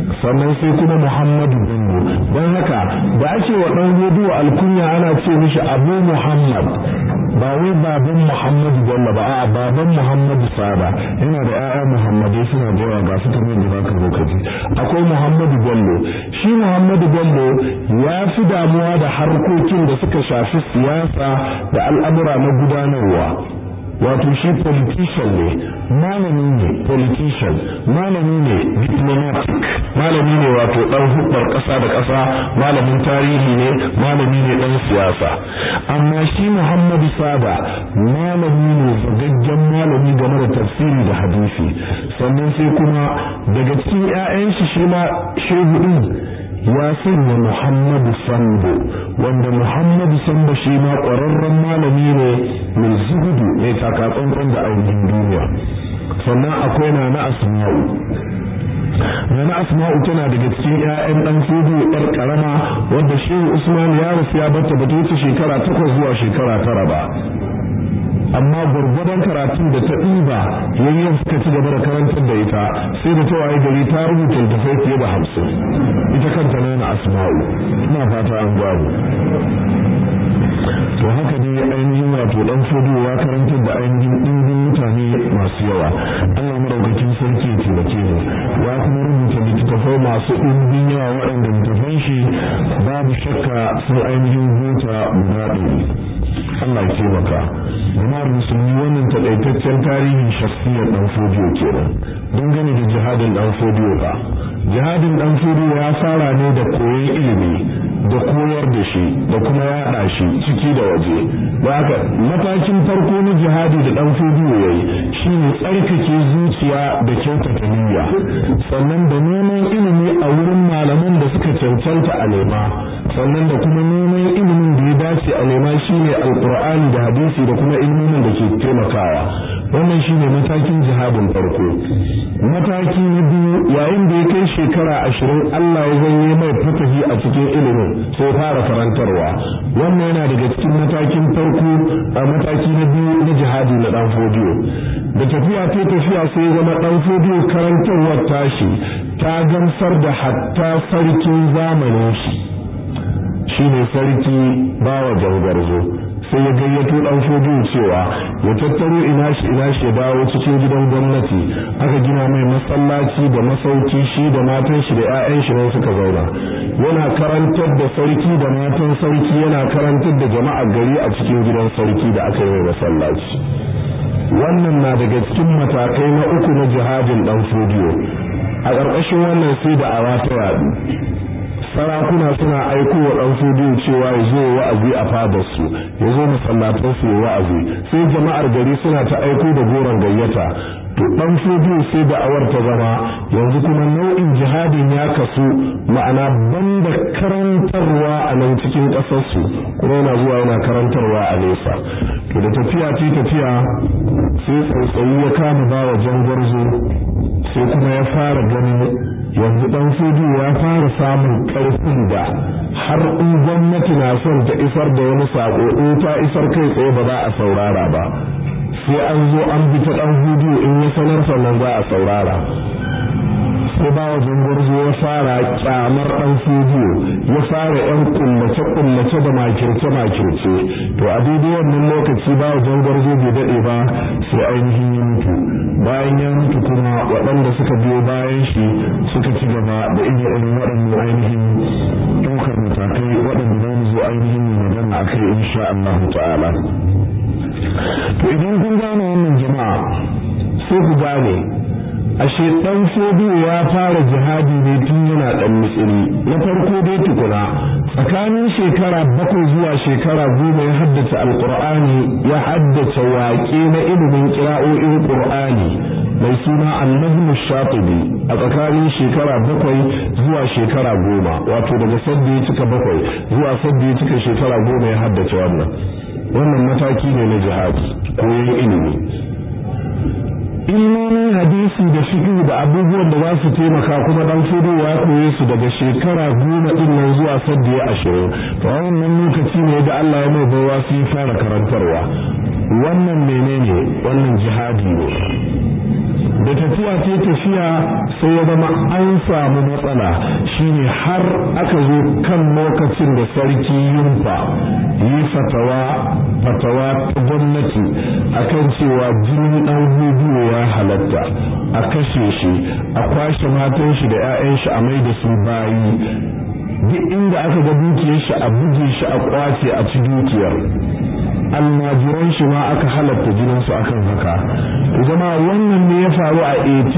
sannan sai kuma muhammadu bello don haka da ake wa ɗan hudu alkunya ana ce mishi abu muhammad ba wai baban muhammadu bello ba a baban muhammadu sada yana da 'ya'ya muhammadai suna da yawa ga su kamar da baka zo kaji akwai muhammadu bello shi muhammadu bello ya fi damuwa da harkokin da suka shafi siyasa da al'amura na gudanarwa wato shi politician ne malami ne politician malami ne diplomatic malami ne wato dan hudbar kasa da kasa malamin tarihi ne malami ne dan siyasa amma shi Muhammadu Sada malami ne zagaggen malami game da tafsiri da hadisi sannan sai kuma daga cikin ƴaƴan shi shi ma shehu din ya sanya Muhammadu Sambo wanda Muhammadu Sambo shi ma ƙwararren malami ne mai zuhudu mai takatsantsan da ainihin duniya sannan akwai na na asma'u Nana Asma'u tana daga cikin ƴaƴan ɗan fudu ƴar ƙarama wadda Shehu Usman ya rasu ya bata bata wuce shekara takwas zuwa shekara tara ba. amma gwargwadon karatun da ta ɗiba yayin suka ci gaba da karantar da ita sai da ta waye gari ta rubuta littattafai fiye da hamsin ita kanta nana asma'u ina fata an gwabu to haka ne ainihin wato dan fodo ya karantar da ainihin ɗimbin mutane masu yawa Allah maraukakin sarki ya taimake mu ya kuma rubuta littattafai masu ɗimbin yawa waɗanda littattafan shi babu shakka sun ainihin huta guda ɗari Allah ya taimaka jama'ar musulmi wannan takaitaccen tarihin shakhsiyar dan fodiyo kenan dangane da jihadin dan fodiyo ba jihadin dan fodiyo ya fara ne da koyon ilimi da koyar da shi da kuma yaɗa shi ciki da waje da haka matakin farko na jihadi da dan fodiyo yayi shine tsarkake zuciya da kyautata niyya sannan da neman ilimi a wurin malaman da suka cancanta a nema sannan da kuma neman ilimin da ya dace a nema shine alqur'ani da hadisi da kuma ilimin da ke taimakawa wannan shine matakin jihadin farko mataki na biyu yayin da ya kai shekara ashirin Allah ya zanye mai fatahi a cikin ilimin sai fara karantarwa wannan yana daga cikin matakin farko a mataki na biyu na jihadi na dan fodiyo da tafiya ta tafiya sai zama dan fodiyo karantarwar tashi ta gamsar da hatta sarkin zamanin shi shine sarki bawa jangarzo sai ya gayyato dan fodiyo cewa ya tattaro ina shi ina shi dawo cikin gidan gwamnati aka gina mai masallaci da masauki shi da matan shi da ƴaƴan shi ne suka zauna yana karantar da sarki da matan sarki yana karantar da jama'a gari a cikin gidan sarki da aka yi mai masallaci wannan na daga cikin matakai na uku na jihadin dan fodiyo a ƙarƙashin wannan sai da awa ta yaɗu sarakuna suna aiko wa ɗan fudu cewa ya zo wa'azi a fadarsu ya zo masallatan su ya wa'azi sai jama'ar gari suna ta aiko da goron gayyata to ɗan fudu sai da awar ta zama yanzu kuma nau'in jihadin ya kasu ma'ana banda karantarwa a nan cikin ƙasarsu kuma yana zuwa yana karantarwa a nesa to da tafiya ce tafiya sai tsautsayi ya kama bawa jangwarzo sai kuma ya fara ganin yanzu dan fudu ya fara samun karfin da har in gwamnati na son ta isar da wani sako in ta isar kai tsaye ba za a saurara ba sai an zo an bi ta dan hudu in ya sanar sannan za a saurara sai ba wa zangwarzo ya fara kyamar dan fudu ya fara yan kullace kullace da makirce makirce to a daidai wannan lokaci ba wa zangwarzo bai dade ba sai ainihin ya mutu bayan ya mutu kuma waɗanda suka biyo bayan shi suka ci gaba da irin irin waɗannan ainihin ɗaukar matakai waɗanda za mu zo ainihin magana a kai insha Allah ta'ala to idan kun gane wannan jama'a sai ku gane ashe dan sodu ya fara jihadi ne tun yana dan mitsiri na farko dai tukuna tsakanin shekara bakwai zuwa shekara goma ya haddace alqur'ani ya haddace waƙe na ilimin kira'o'in qur'ani mai suna annahmu shatibi a tsakanin shekara bakwai zuwa shekara goma wato daga sadda ya cika bakwai zuwa sadda ya cika shekara goma ya haddace wannan wannan mataki ne na jihadi koyon ilimi ilmomin hadisi da fiqh da abubuwan da za su taimaka kuma dan fudu ya koye su daga shekara goma din nan zuwa sadda ya ashirin to wannan lokaci ne da Allah ya mai baiwa su fara karantarwa wannan menene wannan jihadi ne da tafiya ta tafiya sai ya zama an samu matsala shine har aka zo kan lokacin da sarki yunfa yi fatawa fatawa ta gwamnati akan cewa jinin dan hudu ya halatta a kashe shi a kwashe matan shi da 'ya'yan shi a mai da su bayi duk inda aka ga dukiyar shi a buge shi a kwace a ci dukiyar almajiran shi ma aka halatta jinin su akan haka zama wannan ne ya faru a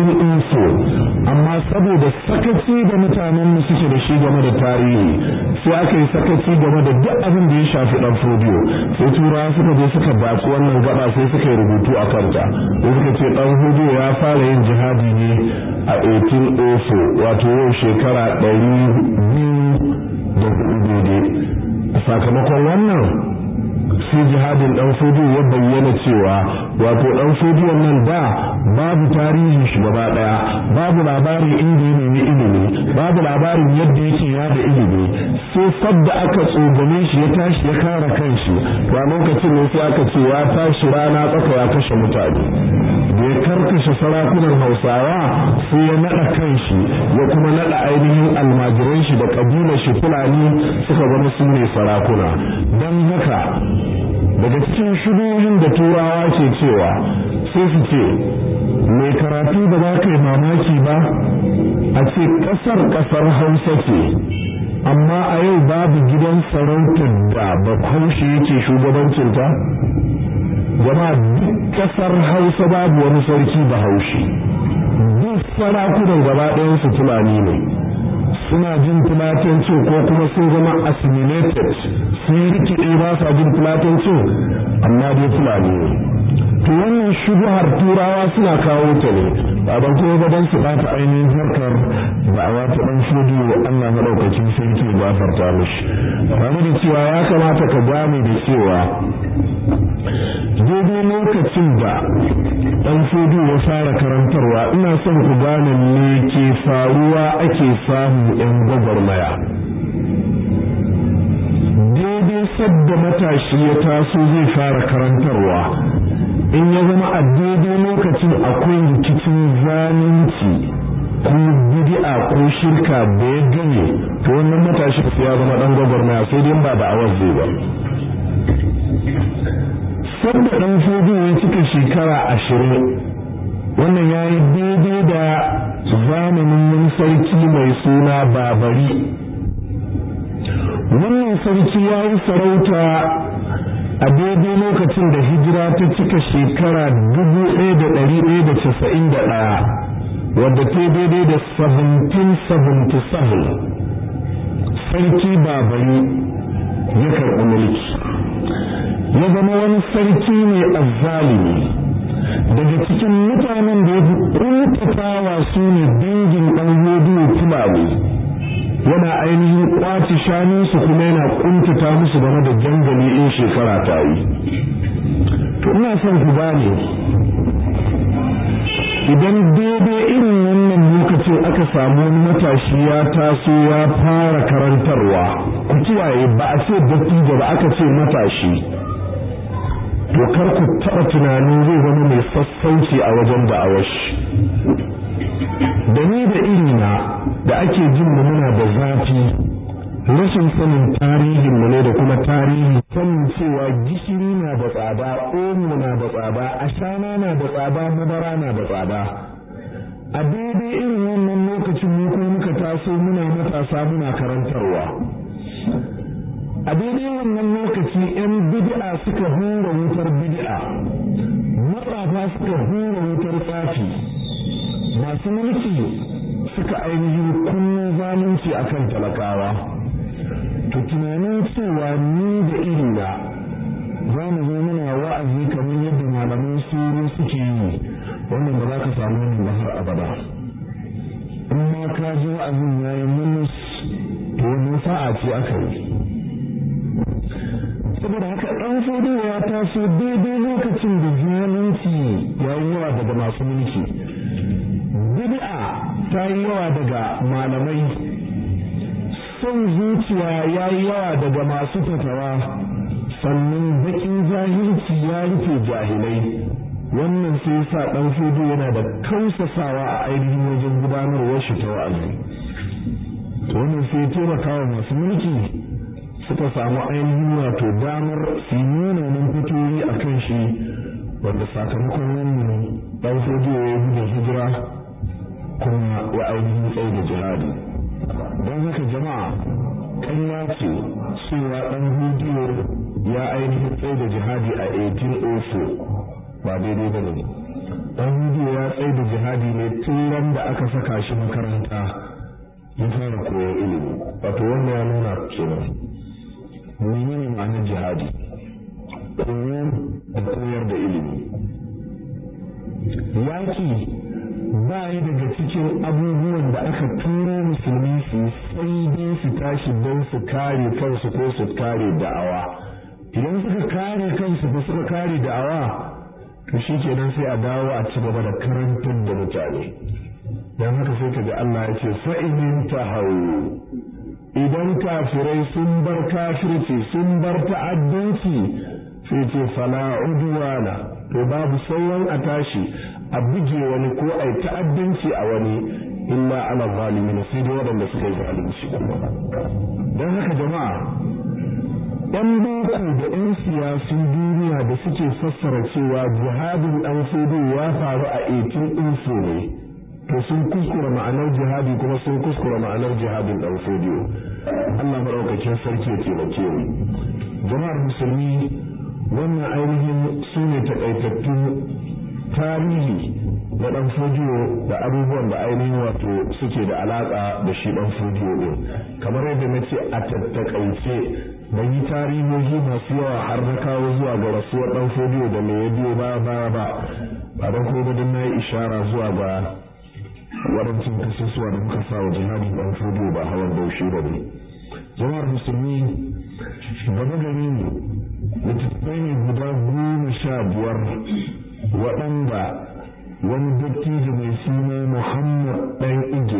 1804 amma saboda sakaci da mutanen mu suke da shi game da tarihi sai aka yi sakaci game da duk abin da ya shafi dan fodiyo sai turawa suka je suka baci wannan gaba sai suka yi rubutu a kanta sai suka ce dan fodiyo ya fara yin jihadi ne a 1804 wato yau shekara ɗari biyu da hudu daidai sakamakon wannan sai jihadin dan fodiyo ya bayyana cewa wato dan fodiyo nan da babu tarihin shi gaba daya babu labarin inda ya nemi ilimi babu labarin yadda yake yada ilimi sai sabda aka tsogame shi ya tashi ya kare kanshi to a lokacin ne sai aka ce ya tashi rana tsaka ya kashe mutane da ya karkashe sarakunan hausawa sai ya naɗa kanshi ya kuma naɗa ainihin almajiran shi da kabilar shi fulani suka zama su ne sarakuna don haka daga cikin shubuhin da turawa ke cewa sai su ce mai karatu da za ka yi mamaki ba a ce ƙasar ƙasar hausa ce amma a yau babu gidan sarautar da bahaushe yake shugabancinta jama'a duk ƙasar hausa babu wani sarki bahaushe duk sarakunan gaba ɗayansu fulani ne suna jin filatancin ko kuma sun zama assimilated sun rikide ba sa jin filatancin amma dai fulani ne to wannan shubuhar turawa suna kawo ta ne ba ban kuma ba don su bata ainihin harkar da'awa ta dan shudu Allah madaukakin sarki gafarta mishi tare da cewa ya kamata ka gane da cewa daidai lokacin da dan shudu ya fara karantarwa ina son ku gane me ke faruwa ake samu yan gwagwarmaya daidai sadda matashi ya taso zai fara karantarwa in ya zama a daidai lokacin akwai rikicin zalunci ko bid'a ko shirka da ya gane to wannan matashi sai ya zama dan gwagwarmaya sai dai ba da awar zai ba sanda dan fodo ya cika shekara ashirin wannan ya yi daidai da zamanin wani sarki mai suna babari wannan sarki ya yi sarauta a daidai lokacin da hijira ta cika shekara dubu ɗaya da ɗari ɗaya da casa'in da ɗaya wadda ta daidai da 1777 sarki babari ya karɓi mulki ya zama wani sarki ne azzalimi daga cikin mutanen da ya fi ƙuntatawa su ne dangin ɗan hudu fulani yana ainihin kwaci shanunsu kuma yana kuntata musu game da jangali in shekara ta yi to ina son ku gane idan daidai irin wannan lokacin aka samu wani matashi ya taso ya fara karantarwa ku kiyaye ba a ce dattijo ba aka ce matashi to kar ku taɓa tunanin zai zama mai sassauci a wajen da'awar shi da ni da irina da ake jin mu muna da zafi rashin sanin tarihin mu ne da kuma tarihi sanin cewa gishiri na da tsada omo na da tsada ashana na da tsada madara na da tsada a daidai irin wannan lokacin mu ko muka taso muna matasa muna karantarwa a daidai wannan lokaci 'yan bid'a suka hura wutar bid'a matsafa suka hura wutar tsafi masu mulki suka ainihin kunnu zalunci akan talakawa to tunanin cewa ni da irina za mu zo muna wa'azi kamar yadda malaman suru suke yi wannan ba za ka samu wannan ba har abada in ma ka ji wa'azin ya yi munus to wani sa'a ce aka yi saboda haka ɗan fodo ya taso daidai lokacin da zalunci ya yi yawa daga masu mulki bid'a ta yi yawa daga malamai son zuciya ya yi yawa daga masu fatawa sannan bakin jahilci ya rufe jahilai wannan sai sa ɗan fudu yana da kausasawa a ainihin wajen gudanarwar shi ta wa'azi to wannan sai ya taimaka wa masu mulki suka samu ainihin wato damar su nuna nan fitoyi a kan shi wanda sakamakon wannan ɗan fudu ya yi gudun hijira kuma ya ainihin tsaye da jihadi don haka jama'a ƙanya ce cewa ɗan hudu ya ainihin tsaye da jihadi a 1804 ba daidai ba ne ɗan hudu ya tsaye da jihadi ne tun ran da aka saka shi makaranta ya fara koyon ilimi wato wanda ya nuna kenan menene ma'anar jihadi koyo da koyar da ilimi yaki ba yi daga cikin abubuwan da aka turo musulmi su sai dai su tashi don su kare kansu ko su kare da'awa idan suka kare kansu ba suka kare da'awa to shi kenan sai a dawo a ci gaba da karantar da mutane don haka sai ka ga Allah ya ce fa'inin ta hau idan kafirai sun bar kafirci sun bar ta'addanci sai ce fala udwana to babu sauran a tashi a buge wani ko ai ta'addanci a wani illa ala zalimin sai dai waɗanda suka yi zalunci don haka jama'a ‘yan boko da ‘yan siyasun duniya da suke fassara cewa jihadin ɗan fudu ya faru a 18 ne to sun kuskura ma'anar jihadi kuma sun kuskura ma'anar jihadin ɗan fudu Allah maɗaukakin sarki ya taimake mu jama'ar musulmi wannan ainihin su ne taƙaitattun tarihi na ɗan fudiyo da abubuwan da ainihin wato suke da alaƙa da shi ɗan fudiyo ɗin kamar yadda na ce a tattakaice ban yi tarihohi masu yawa har na kawo zuwa ga rasuwar ɗan fodiyo da mai ya biyo baya baya ba ba don kuma don na yi ishara zuwa ga waɗancan kasusuwa da muka sa wa jihadin ɗan fodiyo ba hawan baushi ba ne jama'ar musulmi gaba gari ne littattafai ne guda goma sha biyar waɗanda wani dattijo mai suna muhammad ɗan ige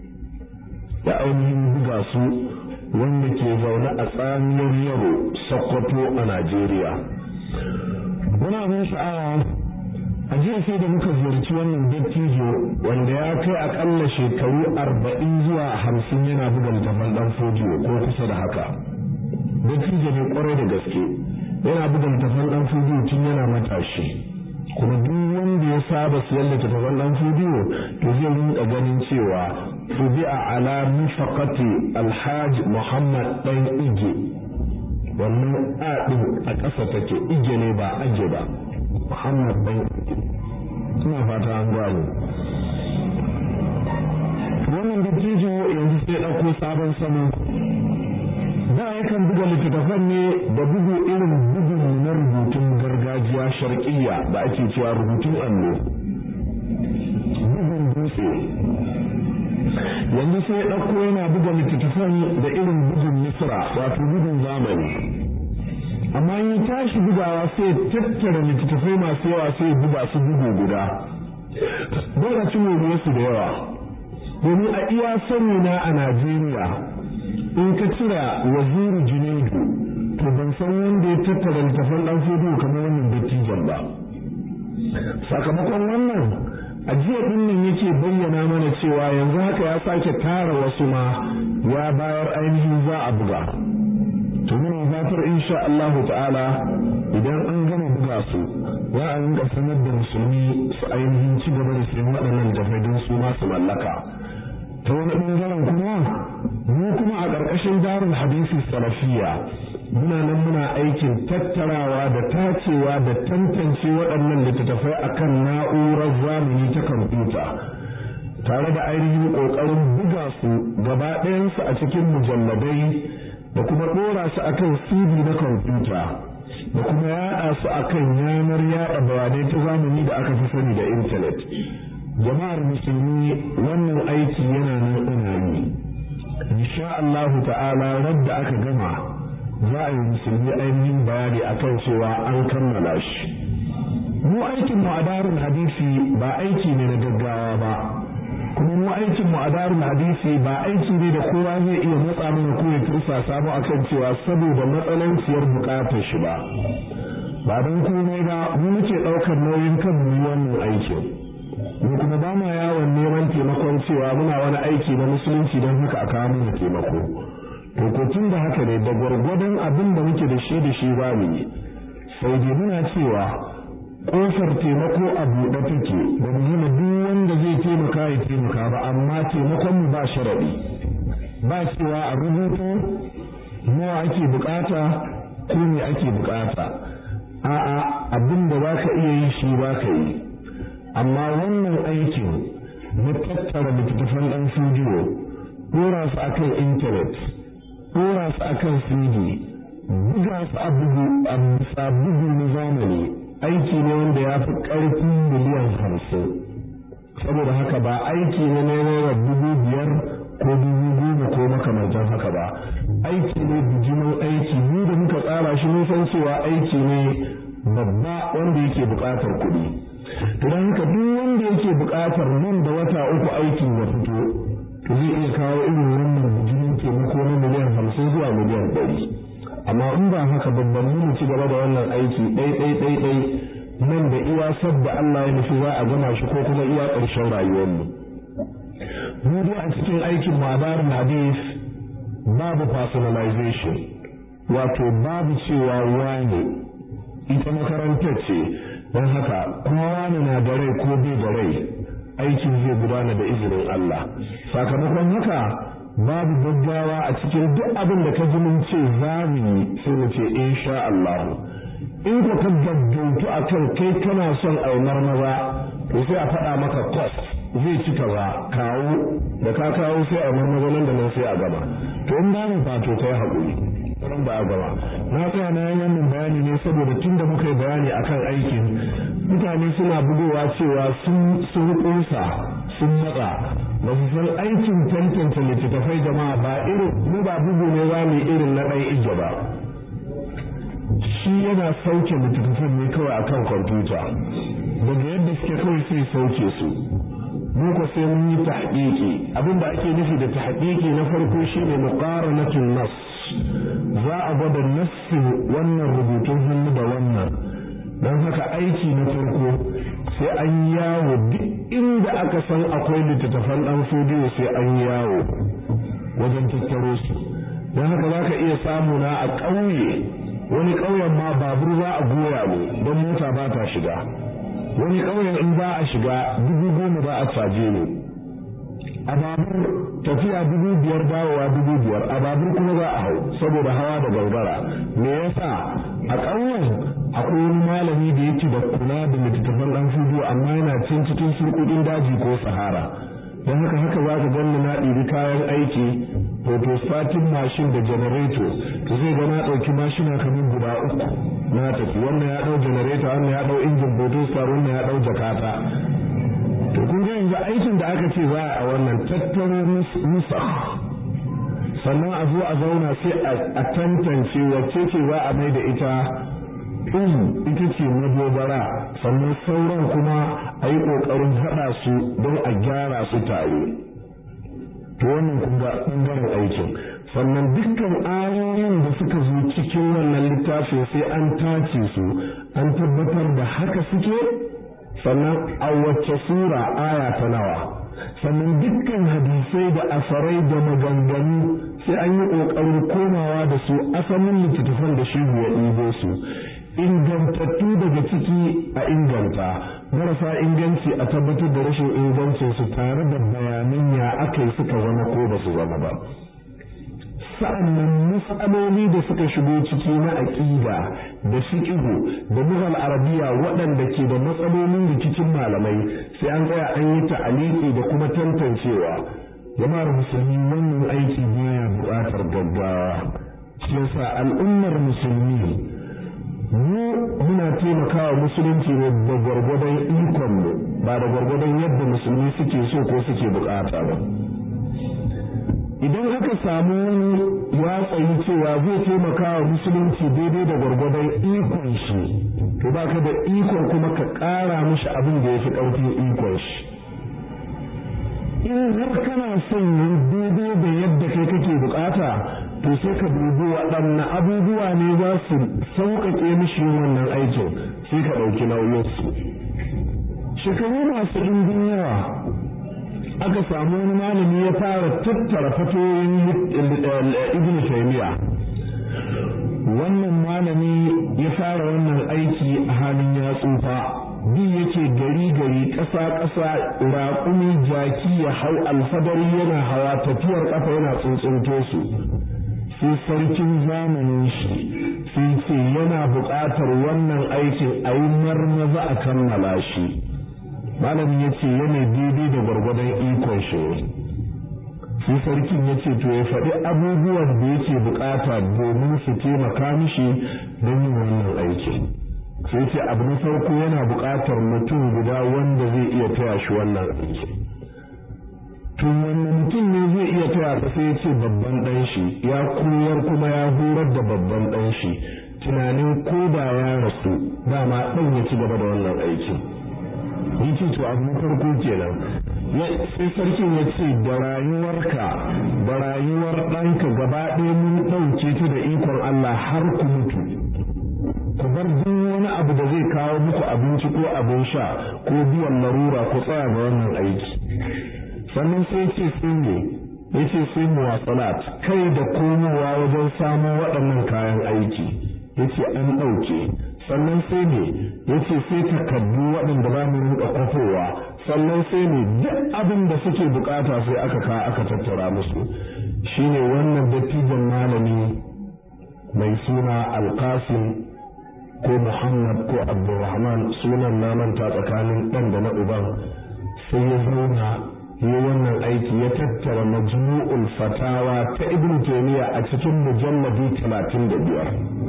da ainihin buga su wanda ke zaune a tsamiyar yaro sokoto a najeriya wani abin sha'awa a jiya sai da muka ziyarci wannan dattijo wanda ya kai akalla shekaru arba'in zuwa hamsin yana buga littafan dan fodiyo ko kusa da haka dattijo ne kwarai da gaske yana buga littafan dan fodiyo tun yana matashi kuma duk wanda ya saba siyan littattafan dan fodiyo to zai rinka ganin cewa tubi'a ala mifaqati alhaj muhammad dan ige wannan a din a ƙasa take ige ne ba age ba muhammad dan ige ina fata an gano wannan dattijo yanzu sai ɗauko sabon salo da yakan buga littattafan ne da bugu irin bugun na rubutun gargajiya sharqiyya da ake cewa rubutun allo bugun dutse yanzu sai ɗauko yana buga littattafan da irin bugun misra wato bugun zamani amma yi tashi bugawa sai tattara littattafai masu yawa sai buga su bugu guda dole cin su da yawa domin a iya sani na a najeriya in ka cira waziri junaidu to ban san wanda ya tattara littafan dan fudu kamar wannan dattijan ba sakamakon wannan a jiya din nan yake bayyana mana cewa yanzu haka ya sake tara wasu ma ya bayar ainihin za a buga to muna fatar insha Allah ta'ala idan an gama buga su za a rinka sanar da musulmi su ainihin ci gaba da sayan waɗannan littafai don su ma su mallaka ta wani ɓangaren kuma mu kuma a ƙarƙashin darul hadisi salafiya muna nan muna aikin tattarawa da tacewa da tantance waɗannan littattafai akan na'urar zamani ta kwamfuta tare da ainihin ƙoƙarin buga su gaba ɗayansu a cikin mujalladai da kuma ɗora su akan cd na kwamfuta da kuma yaɗa su akan yanar yaɗa bayanai ta zamani da aka fi sani da intanet jama'ar musulmi wannan aiki yana nan ina yi insha Allah ta'ala radda aka gama za a yi musulmi ainihin bayani akan cewa an kammala shi mu aikin mu a darul hadisi ba aiki ne na gaggawa ba kuma mu aikin mu a darul hadisi ba aiki ne da kowa zai iya matsa mana ko ya tursa samu akan cewa saboda matsalanciyar bukatar shi ba ba don komai ba mu muke ɗaukar nauyin kan mu wannan aikin mu kuma ba ma yawon neman taimakon cewa muna wani aiki na musulunci don haka a kawo mana taimako to ko tun da haka ne da gwargwadon abin da muke da shi da shi ba mu yi sai dai muna cewa kofar taimako a buɗe take da mu hana duk wanda zai taimaka ya taimaka ba amma taimakon mu ba sharaɗi ba cewa a rubutu nawa ake bukata ko me ake bukata a'a abin da za ka iya yi shi ba ka yi amma wannan aikin na tattara littattafan ɗan studio ɗora su akan intanet ɗora su akan cd buga su a bugu a bisa bugu na zamani aiki ne wanda ya fi ƙarfin miliyan hamsin saboda haka ba aiki ne na naira dubu biyar ko dubu goma ko makamantan haka ba aiki ne bijimin aiki mu da muka tsara shi mun san cewa aiki ne babba wanda yake buƙatar kuɗi don haka duk wanda yake buƙatar nan da wata uku aikin ya fito to zai iya kawo irin wannan bijimin taimako na miliyan hamsin zuwa miliyan ɗari amma in ba haka babban mu ci gaba da wannan aiki ɗai ɗai ɗai ɗai nan da iya sabda Allah ya nufi za a gama shi ko kuma iya ƙarshen rayuwarmu mu dai a cikin aikin madarin hadis babu personalization wato babu cewa wane ita makarantar ce don haka kowa na da rai ko bai da rai aikin zai gudana da izinin Allah sakamakon haka babu gaggawa a cikin duk abin da ka ji mun ce za mu yi sai mu ce insha Allah in ko ka gaggautu akan kai kana son aumar maza to sai a faɗa maka cost zai ci kaza kawo da ka kawo sai a maza nan da nan sai a gama to in ba mu fato kai haƙuri ran ba a gama na tsaya na yi wannan bayani ne saboda tun da muka yi bayani akan aikin mutane suna bugowa cewa sun sun ƙunsa sun matsa ba su san aikin tantance littattafai jama'a ba irin mu ba bugu ne za mu irin na ɗan ija ba shi yana sauke littattafan ne kawai akan kwamfuta daga yadda suke kawai sai sauke su mu ko sai mun yi tahqiqi abinda ake nufi da tahqiqi na farko shine muqaranatun nas za a gwada nassin wannan rubutun hannu da wannan don haka aiki na farko sai an yawo duk inda aka san akwai littattafan dan fodiyo sai an yawo wajen tattaro su don haka za ka iya samu na a ƙauye wani ƙauyen ma babur za a goya mu don mota ba ta shiga wani ƙauyen in za a shiga dubu goma za a caje ne a babur tafiya dubu biyar dawowa dubu biyar a babur kuma za a hau saboda hawa da gangara me yasa a ƙauyen akwai wani malami da yake da kula da littattafan ɗan fudu amma yana cin cikin surkuɗin daji ko sahara don haka haka za ka ganni na ɗibi kayan aiki photostatin mashin da janareto to zai ga na ɗauki mashina kamar guda uku na tafi wannan ya ɗau janareto wannan ya ɗau injin photostar wannan ya ɗau jakata to kun ga yanzu aikin da aka ce za a wannan tattaro nusa sannan a zo a zauna sai a tantance wacce ce za a mai da ita in ita ce madogara sannan sauran kuma a yi ƙoƙarin haɗa su don a gyara su tare to wannan kuma ɓangaren aikin sannan dukkan ayoyin da suka zo cikin wannan littafin sai an tace su an tabbatar da haka suke sannan a wacce sura aya ta nawa sannan dukkan hadisai da asarai da maganganu sai an yi ƙoƙarin komawa da su asalin littattafan da shi ya ɗibo su ingantattu daga ciki a inganta marasa inganci a tabbatar da rashin ingancin su tare da bayanan ya aka yi suka zama ko ba su zama ba sa'annan matsaloli da suka shigo ciki na aƙida da fiqhu da lughal arabiya waɗanda ke da matsalolin rikicin malamai sai an tsaya an yi ta'aliki da kuma tantancewa jama'ar musulmi wannan aiki baya buƙatar gaggawa shi yasa al'ummar musulmi mu muna taimakawa musulunci ne da gwargwadon ikon mu ba da gwargwadon yadda musulmi suke so ko suke bukata ba idan aka samu wani ya tsayi cewa zai taimakawa musulunci daidai da gwargwadon ikon shi to baka da ikon kuma ka ƙara mishi abin da ya fi ƙarfin ikon shi in har kana son yin daidai da yadda kai kake bukata to sai ka dubi waɗanne abubuwa ne za su sauƙaƙe mishi yin wannan aikin sai ka ɗauki nauyinsu shekaru masu ɗimbin yawa aka samu wani malami ya fara tattara fatoyin ibn taymiya wannan malami ya fara wannan aiki a halin ya tsufa bi yake gari gari ƙasa ƙasa raƙumi jaki ya hau alfadari yana hawa tafiyar ƙafa yana tsuntsunto su sai sarkin zamanin shi sai ce yana buƙatar wannan aikin a yi marmaza a kammala shi malamin ya ce yana daidai da gwargwadon ikon shi sai sarkin ya ce to ya faɗi abubuwan da yake buƙata domin su taimaka mishi don yin wannan aikin sai ce abu na farko yana buƙatar mutum guda wanda zai iya taya shi wannan aiki tun wannan mutum ne zai iya taya ka sai ya ce babban ɗan shi ya koyar kuma ya horar da babban ɗan shi tunanin ko da ya rasu dama ɗan ya ci gaba da wannan aikin yace to abu na farko kenan sai sarkin ya ce da rayuwarka da rayuwar ɗanka gaba ɗaya mun ɗauke ta da ikon Allah har ku mutu ku bar duk wani abu da zai kawo muku abinci ko abin sha ko biyan larura ku tsaya ga wannan aiki sannan sai ce sai ne ya ce sai muwasalat kai da komowa wajen samo waɗannan kayan aiki ya ce an ɗauke sannan sai ne ya ce sai takardu waɗanda za mu rinka kwafowa sannan sai ne duk abin da suke bukata sai aka ka aka tattara musu shine wannan dattijan malami mai suna alkasim ko muhammad ko abdulrahman sunan na manta tsakanin ɗan da na uban sai ya zauna yi wannan aiki ya tattara majmu'ul fatawa ta ibn taymiya a cikin mujalladi talatin da biyar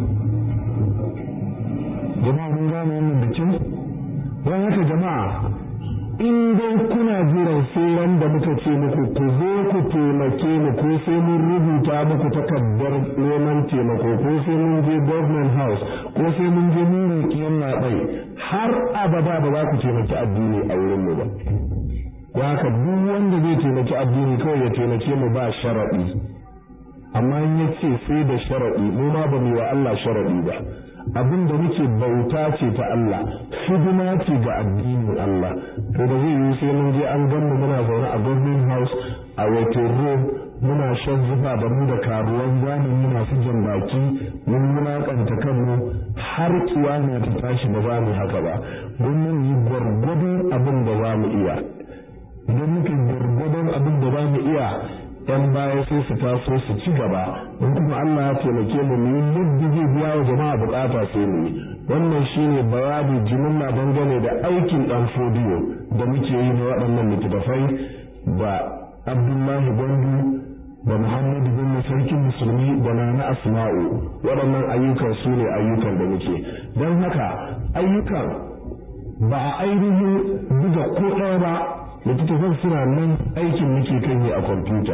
jama'a mun gane wannan bikin don haka jama'a in dai kuna jiran sai da muka ce muku ku zo ku taimake mu ko sai mun rubuta muku takardar neman taimako ko sai mun je government house ko sai mun je mun roƙi labai har abada ba za ku taimaki addini a wurin mu ba ya haka duk wanda zai taimaki addini kawai ya taimake mu ba sharaɗi amma in ya ce sai da sharaɗi mu ma ba mu wa Allah sharaɗi ba abin da muke bauta ce ta Allah hidima ce ga addinin Allah to da zai yi sai mun je an gan mu muna zaune a government house a wato room muna shan zuba da mu da karuwan zamani muna su jan baki mun wulakanta kanmu har kiyama ta tashi ba za mu haka ba mun mun yi gwargwadon abin da za mu iya idan muke gwargwadon abin da za mu iya yan baya sai su taso su ci gaba in kuma Allah ya taimake mu mu yi yadda zai biya wa jama'a bukata sai mu yi wannan shine bayani jimilla dangane da aikin dan fodiyo da muke yi na waɗannan littattafai da Abdullahi Gwandu da Muhammadu bin sarkin musulmi da Nana Asma'u waɗannan ayyukan su ne ayyukan da muke don haka ayyukan ba a ainihin buga ko ɗaya ba littattafan suna nan aikin muke kan yi a kwamfuta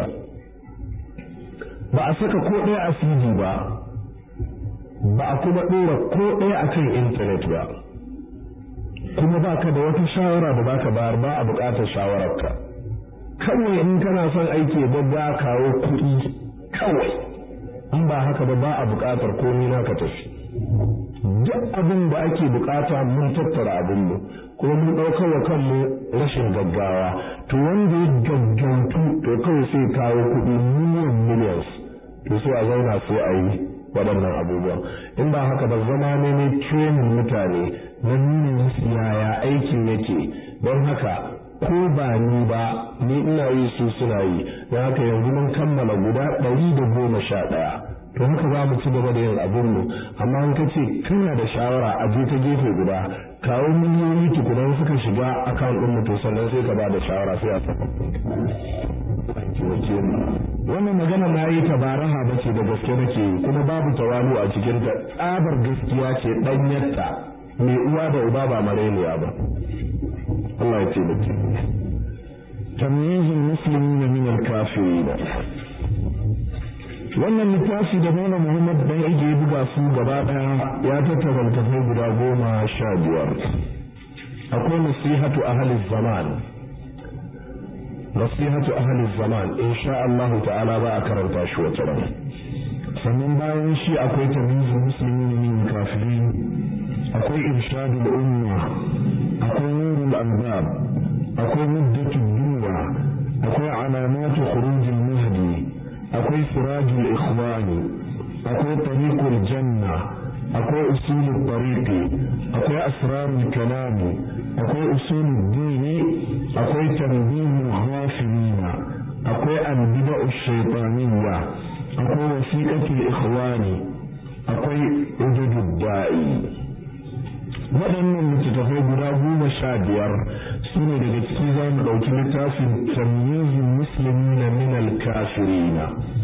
ba a saka ko ɗaya a cd ba ba a kuma ɗora ko ɗaya a kan intanet ba kuma ba ka da wata shawara da baka bayar ba a buƙatar shawararka kawai in kana son aiki ba ba kawo kuɗi kawai in ba haka ba ba a buƙatar komai na ka tafi duk abin da ake buƙata mun tattara abinmu kuma mun ɗaukar wa kanmu rashin gaggawa to wanda ya gaggautu to kawai sai kawo kuɗi miliyan millions to sai a zauna sai a yi waɗannan abubuwan in ba haka ba zama ne ne training mutane na nuna musu yaya aikin yake don haka ko ba ni ba ni ina yi su suna yi don haka yanzu mun kammala guda ɗari da goma sha ɗaya to haka za mu ci gaba da yin abin mu amma in kace kana da shawara a je ta gefe guda kawo miliyoyi tukunan suka shiga account din mu to sannan sai ka ba da shawara sai a saka wannan magana na yi tabaraha ba ce da gaske nake kuma babu tawalu a cikin ta tsabar gaskiya ce danyarta mai uwa da uba ba mareniya ba Allah ya ce da ke tamyizul muslimin min al-kafirin wannan littafi da Malam Muhammad dan ije buga su gaba daya ya tattara littafai guda goma sha biyar akwai nasihatu ahli zaman nasihatu ahli zaman insha Allah ta'ala ba a karanta shi wata ran sannan bayan shi akwai tamizul muslimin min kafirin akwai irshadul umma akwai nurul albab akwai muddatul dunya akwai alamatu khurujil mahdi akwai sirajul ikhwani akwai tariqul janna akwai usulul tariqi akwai asrarul kalami akwai usulul dini akwai tanbihul ghafilina akwai albida'u shaytaniyya akwai wasiqatul ikhwani akwai ududud da'i waɗannan littattafai guda goma sha biyar su ne daga ciki za mu ɗauki littafin tamyizin musulmi na minal kafirina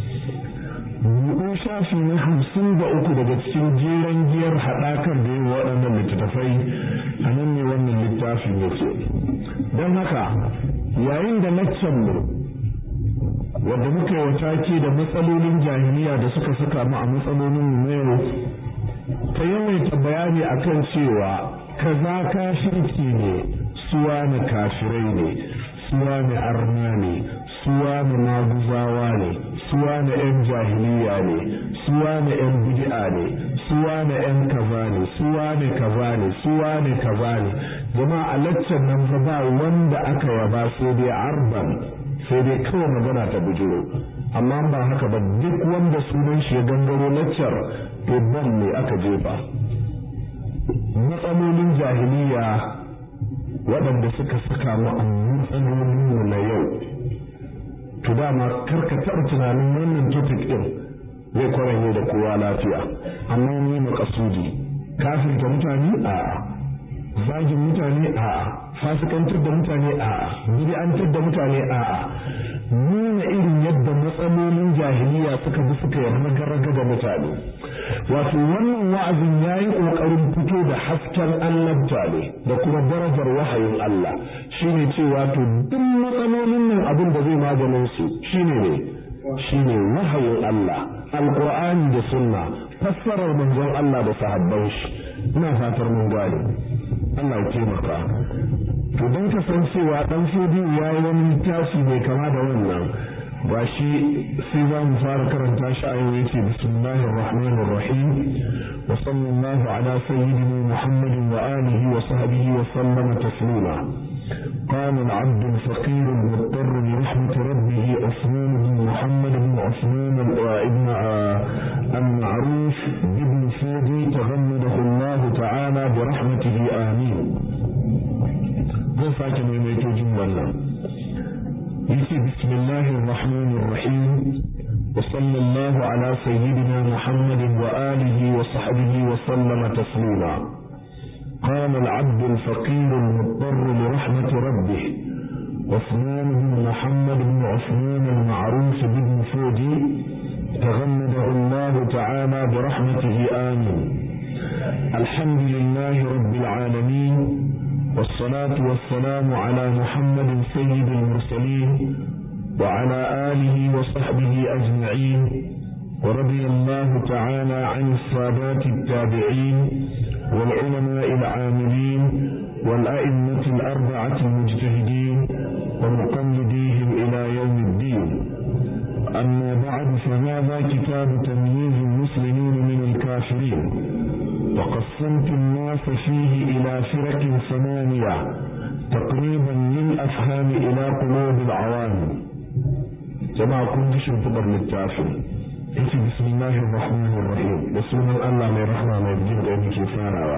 buɗe shafi na hamsin da uku daga cikin jeren giyar haɗakar da yin waɗannan littattafai a nan ne wannan littafin yake don haka yayin da laccan mu wadda muka yi wata ke da matsalolin jahiliya da suka saka mu a matsalolin mu yau ta yawaita bayani akan cewa kaza kafirci ne suwa ne kafirai ne suwa ne arna ne suwa ne maguzawa ne suwa ne yan jahiliya ne suwa ne yan bid'a ne suwa ne yan kaza ne suwa ne kaza ne suwa ne kaza ne jama'a a laccan nan fa ba wanda aka yaba sai dai arban sai dai kawai magana ta bujiro amma ba haka ba duk wanda sunan shi ya gangaro laccar to ban ne aka jefa matsalolin jahiliya waɗanda suka saka mu a matsalolin mu na yau to dama karka taɓa tunanin wannan topic ɗin zai kwaranye da kowa lafiya amma ni makasudi kafirta mutane a zagin mutane a fasikantar da mutane a bid'antar da mutane a nuna irin yadda matsalolin jahiliya suka bi suka yi raga da mutane wato wannan wa'azin ya yi ƙoƙarin fito da hasken annabta ne da kuma darajar wahayin Allah shine cewa to duk matsalolin nan abin da zai maganin su shine ne shine wahayin Allah alqur'ani da sunna fassarar manzon Allah da sahabban shi ina fatar mun gane Allah ya taimaka to don kasancewa dan fodi ya yi wani littafi mai kama da wannan ba shi sai za mu fara karanta shi a yau yake bismillahir rahmanir rahim wa sallallahu ala sayyidina muhammadin wa alihi wa sahbihi wa sallama taslima قال العبد الفقير المضطر لرحمة ربه عثمان بن محمد بن عثمان ابن المعروف بابن فودي تغمده الله تعالى برحمته آمين zan sake maimaito jumlar nan yace bismillahir rahmanir rahim wa sallallahu ala sayyidina muhammadin wa alihi wa sahbihi wa sallama taslima قام العبد الفقير المضطر لرحمة ربه عثمان بن محمد بن عثمان المعروف بن فودي تغمده الله تعالى برحمته آمين الحمد لله رب العالمين والصلاة والسلام على محمد سيد المرسلين وعلى آله وصحبه أجمعين ورضي الله تعالى عن السادات التابعين والعلماء العاملين والأئمة الأربعة المجتهدين ومقلديهم إلى يوم الدين أما بعد فهذا كتاب تمييز المسلمين من الكافرين وقسمت الناس فيه إلى فرق ثمانية تقريبا للأفهام إلى قلوب العوام جماعة كنت شنطبر للتافل yake bismillahir rahmanir rahim da sunan Allah mai rahma mai jin da yake farawa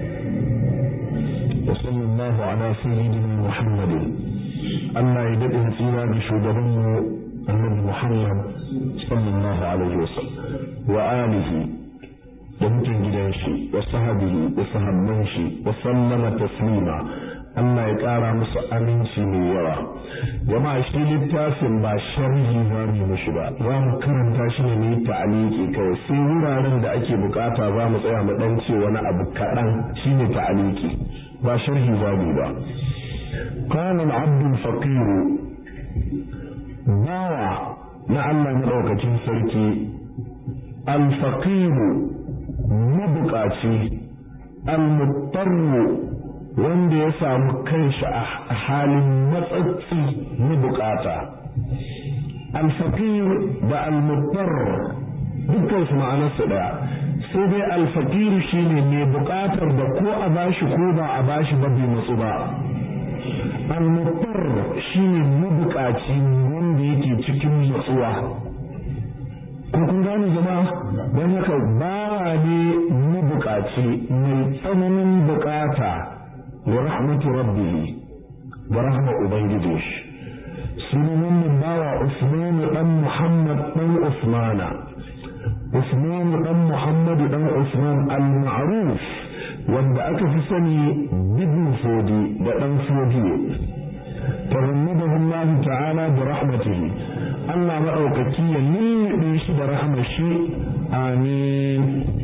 wa sallallahu ala sayyidina muhammadin Allah ya dade tsira da shugaban mu annabi Muhammad sallallahu alaihi wasallam wa alihi da mutan gidan shi wa sahabihi da sahabban shi wa sallama taslima Allah ya ƙara musu aminci mai yawa jama'a shi littafin ba sharhi za mu mishi ba za mu karanta shi ne ne ta'aliki kawai sai wuraren da ake bukata za mu tsaya mu dan ce wani abu kaɗan shine ta'aliki ba sharhi za mu ba قال العبد الفقير bawa na Allah maɗaukacin sarki alfaqiru mabukaci almutarru wanda ya samu kanshi a halin matsatsi na bukata alfaqir da almutar dukkan su ma'anarsa ɗaya sai dai alfaqiru shine mai buƙatar da ko a bashi ko ba a bashi ba bai matsu ba al-muttar shine mabuƙaci wanda yake cikin matsuwa ko kun gane jama'a don haka bawa ne mabuƙaci mai tsananin buƙata da rahmatu rabbihi da rahmar ubangiji shi sunan wannan bawa Usman dan Muhammad dan Usmana Usman dan Muhammad dan Usman al-Ma'ruf wanda aka fi sani bibin fodi da dan fodi تغمده الله تعالى برحمته الله مأوككي يلي shi da rahmar shi amin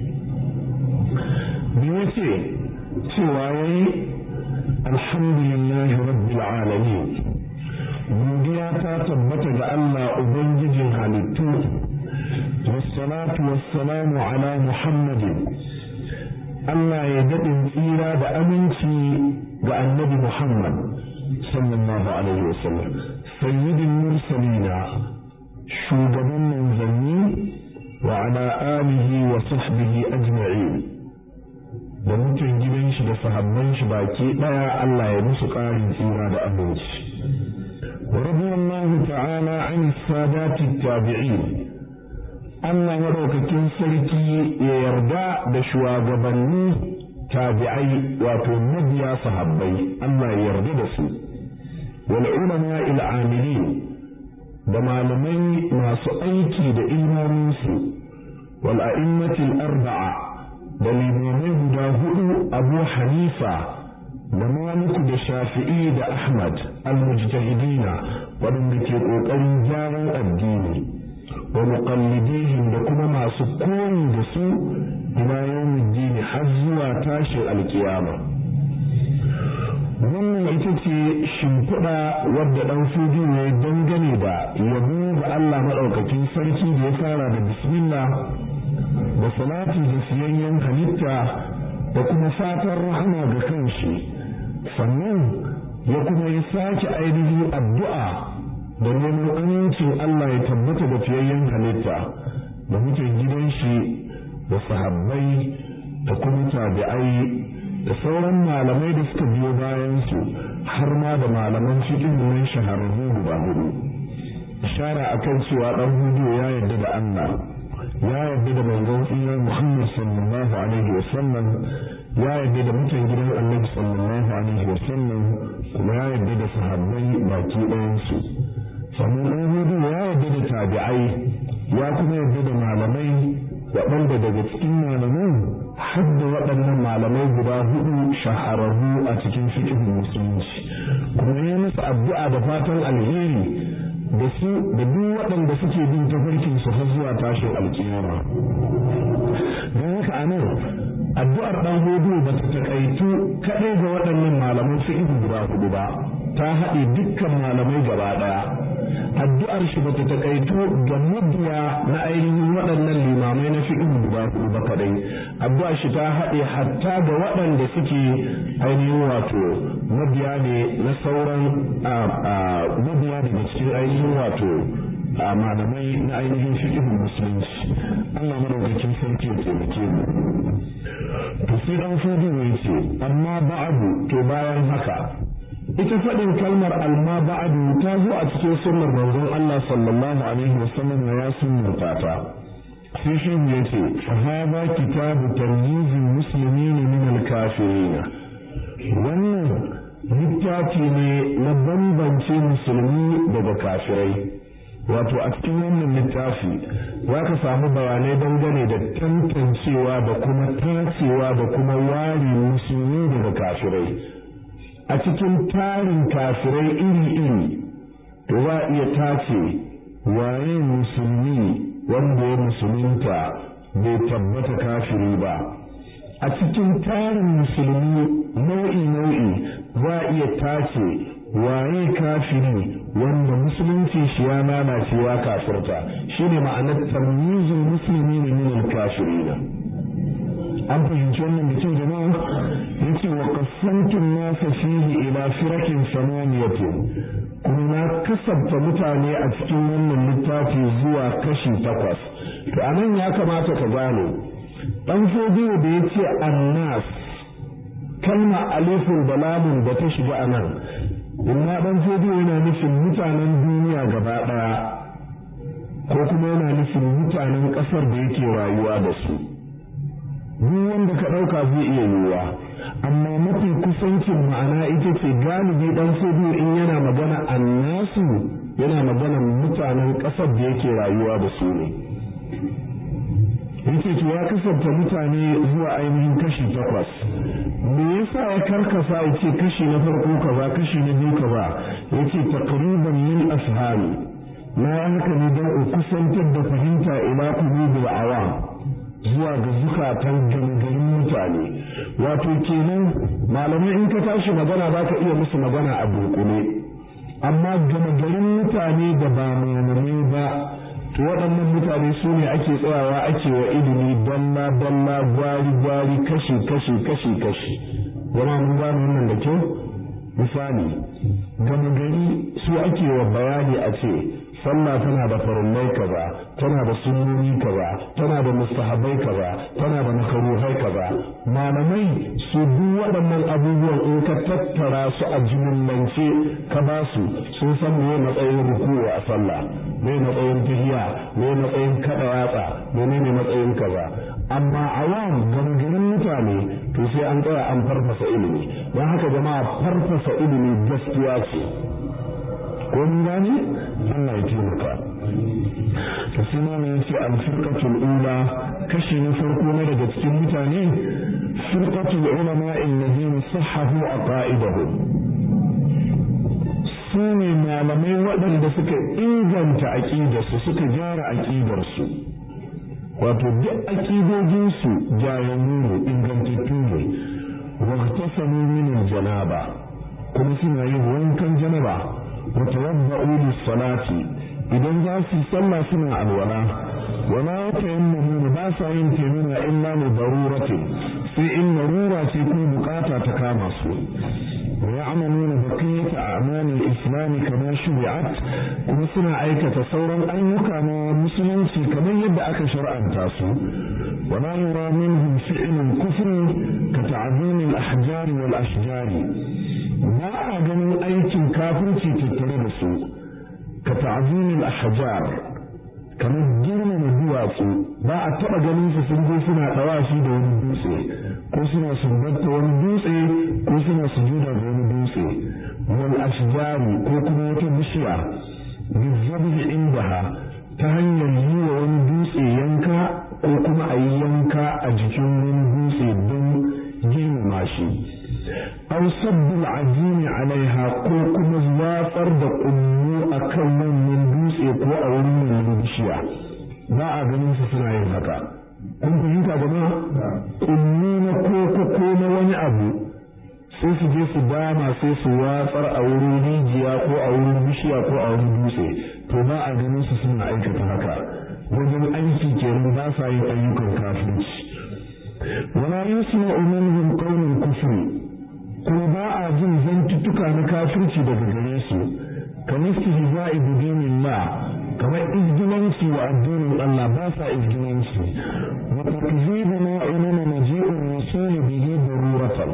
بيوتي cewa yayi alhamdulillahi rabbil alamin godiya ta tabbata ga Allah ubangijin halittu wassalatu wassalamu ala muhammadin Allah ya daɗin tsira da aminci ga annabi Muhammad sallallahu alaihi wasallam sayyidin mursalina shugaban manzanni wa ala alihi wa sahbihi ajma'in da mutum gidan shi da sahabban shi baki daya Allah ya musu ƙarin tsira da aminci ورضي الله تعالى عن السادات التابعين Allah maɗaukakin sarki ya yarda da shugabanni tabi'ai wato mabiya sahabbai Allah ya yarda da su wal ulama il amilin da malamai masu aiki da ilmomin su wal a'immatil arba'a da limamai guda hudu Abu Hanifa da Maliku da Shafi'i da Ahmad al-mujtahidina waɗanda ke ƙoƙarin gyaran addini wa muqallidihim da kuma masu koyi da su ila yawmiddin har zuwa tashin alkiyama wannan ita ce shimfiɗa wadda ɗan fudu ne dangane da yabo ga Allah maɗaukakin sarki da ya fara da bismillah da salati da siyayyen halitta da kuma fatan rahama ga kanshi sannan ya kuma yi sake ainihin addu'a da neman amincin Allah ya tabbata da fiyayyen halitta da mutan gidan shi da sahabbai da kuma tabi'ai da sauran malamai da suka biyo bayan su har ma da malaman cikin nan shahararru guda hudu ishara akan cewa dan hudu ya yarda da Allah ya yarda da manzon tsira Muhammad sallallahu alaihi wa sallam ya yarda da mutan gidan Annabi sallallahu alaihi wa sallam kuma ya yarda da sahabbai baki ɗayan su sannan ɗan hudu ya yarda da tabi'ai ya kuma yarda da malamai waɗanda daga cikin malaman har da waɗannan malamai guda hudu shahararru a cikin fiqhin musulunci kuma ya musu addu'a da fatan alheri da su da duk waɗanda suke bin tafarkin su har zuwa tashin alkiyama don haka anan addu'ar ɗan hudu ba ta takaitu kaɗai ga waɗannan malaman fiqh guda hudu ba ta haɗe dukkan malamai gaba ɗaya addu'ar shi bata takaitu ga mabiya na ainihin waɗannan limamai na fiqh guda hudu ba kadai addu'ar shi ta haɗe hatta ga waɗanda suke ainihin wato mabiya ne na sauran mabiya daga cikin ainihin wato a malamai na ainihin fiqh musulunci Allah madaukakin sarki ya taimake mu to sai dan fudu ne ce amma ba'du to bayan haka ita faɗin kalmar alma ba'adu ta zo a cikin sunnar manzon Allah sallallahu alaihi wasallam ya sunnata ta sai shi ya ce fa hada kitabu tamyizil muslimin min al kafirin wannan littafi ne na bambance musulmi daga kafirai wato a cikin wannan littafi za ka samu bayanai dangane da tantancewa da kuma tacewa da kuma ware musulmi daga kafirai a cikin tarin kafirai iri-iri to za a iya tace waye musulmi wanda ya musulunta bai tabbata kafiri ba a cikin tarin musulmi nau'i-nau'i za a iya tace waye kafiri wanda musulunci shi ya lalace ya kafirta shine ma'anar tamyizul musulmi ne min al-kafirina an fahimci wannan da kyau jama'a yace wa qasamtu nasa fihi ila firakin samaniyatin kuma na kasabta mutane a cikin wannan littafi zuwa kashi takwas to anan ya kamata ka gane dan fodiyo da ya ce annas kalma alifin da lamun da ta shiga anan inna dan fodiyo yana nufin mutanen duniya gaba daya ko kuma yana nufin mutanen kasar da yake rayuwa da su duk wanda ka ɗauka zai iya yiwuwa amma mafi kusancin ma'ana ita ce galibi dan fodiyo in yana magana annasu yana magana mutanen ƙasar da yake rayuwa da su ne yake to ya kasanta mutane zuwa ainihin kashi takwas me yasa ya karkasa ya ce kashi na farko kaza kashi na biyu kaza ya ce taqriban min ashami na haka ne don in kusantar da fahimta ila qulubil awam zuwa ga zukatan gangarin mutane wato kenan malamai in ka tashi magana za ka iya musu magana a dunkule amma gama garin mutane da ba malamai ba to waɗannan mutane su ne ake tsayawa ake wa ilimi dalla dalla gwari gwari kashi kashi kashi kashi zama mun gano wannan da kyau misali gama gari su ake wa bayani a ce sallah tana da farillai kaza tana da sunnoni kaza tana da mustahabai kaza tana da makaruhai kaza malamai su duk waɗannan abubuwan in ka tattara su a jimillance ka ba su sun san me matsayin ruku'u a sallah me matsayin tahiya me matsayin kada yatsa menene matsayin kaza amma awam gangarin mutane to sai an tsaya an farfasa ilimi don haka jama'a farfasa ilimi gaskiya ce ko mun gane Allah ya taimaka to sai ma ne yace al firqatul ula kashi na farko na daga cikin mutane firqatul ulama alladhina sahhahu aqaidahum su ne malamai waɗanda suka inganta aƙidarsu suka gyara aƙidarsu wato duk aƙidojinsu jayannu ne ingantattu ne waqtasamu min janaba kuma suna yin wankan janaba وتوضؤوا للصلاة idan za su sallah suna alwala wala tayammamu ba sa yin taimama illa li daruratin sai in larura ce ko bukata ta kama su wa ya'maluna baqiyata a'mal al-islam kama shuri'at kuma suna aikata sauran ayyuka na musulunci kamar yadda aka shar'anta su wala yura minhum fi'lun kufr ka ta'zim al-ahjar wal ashjar ba a ganin aikin kafirci tattare da su ka ta'zimin ahjar kamar girmama duwatsu ba a taba ganin su sun je suna dawashi da wani dutse ko suna sumbanta wani dutse ko suna sujuda da wani dutse wal ashjari ko kuma wata bishiya bizabhi indaha ta hanyar yi wa wani dutse yanka ko kuma a yi yanka a jikin wani dutse don girmama shi aw sabbul ajini alaiha ko kuma watsar da kullu akan wannan dutse ko a wurin wannan bishiya ba a ganin su suna yin haka kun fahimta gaba kullu na koko ko na wani abu sai su je su dama sai su watsar a wurin rijiya ko a wurin bishiya ko a wurin dutse to ba a ganin su suna aikata haka wajen aiki kenan ba sa yin ayyukan kafirci wala yusma'u minhum qawlul kufri kuma ba a jin zantuttuka na kafirci daga gare su kamar istihza'i bi dinillah kamar izgilanci wa addinin Allah ba sa izgilanci wa takzibu ma ulama maji'ur rasul bihi daruratan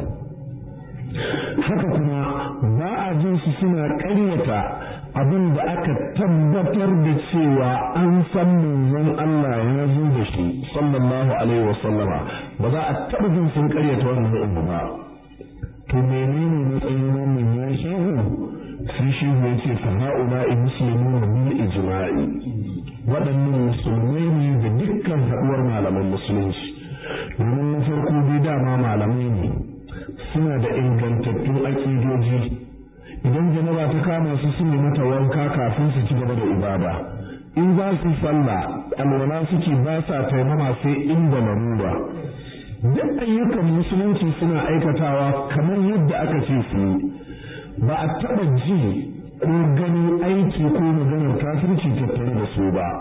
haka kuma ba a jin su suna ƙaryata abin da aka tabbatar da cewa an san manzon Allah ya zo da shi sallallahu alaihi wa sallama ba za a taɓa jin sun ƙaryata wannan abu ba to menene matsayin wannan ya shehu sai shehu ya ce fa ha'ula'i muslimuna bil ijma'i waɗannan musulmai ne da dukkan haɗuwar malaman musulunci domin na farko dai dama malamai ne suna da ingantattun aƙidoji idan janaba ta kama su su mata wanka kafin su ci gaba da ibada in za su sallah alwala suke ba sa taimama sai inda larura duk ayyukan musulunci suna aikatawa kamar yadda aka ce su yi ba a taɓa ji ko ganin aiki ko maganar kafirci tattare da su ba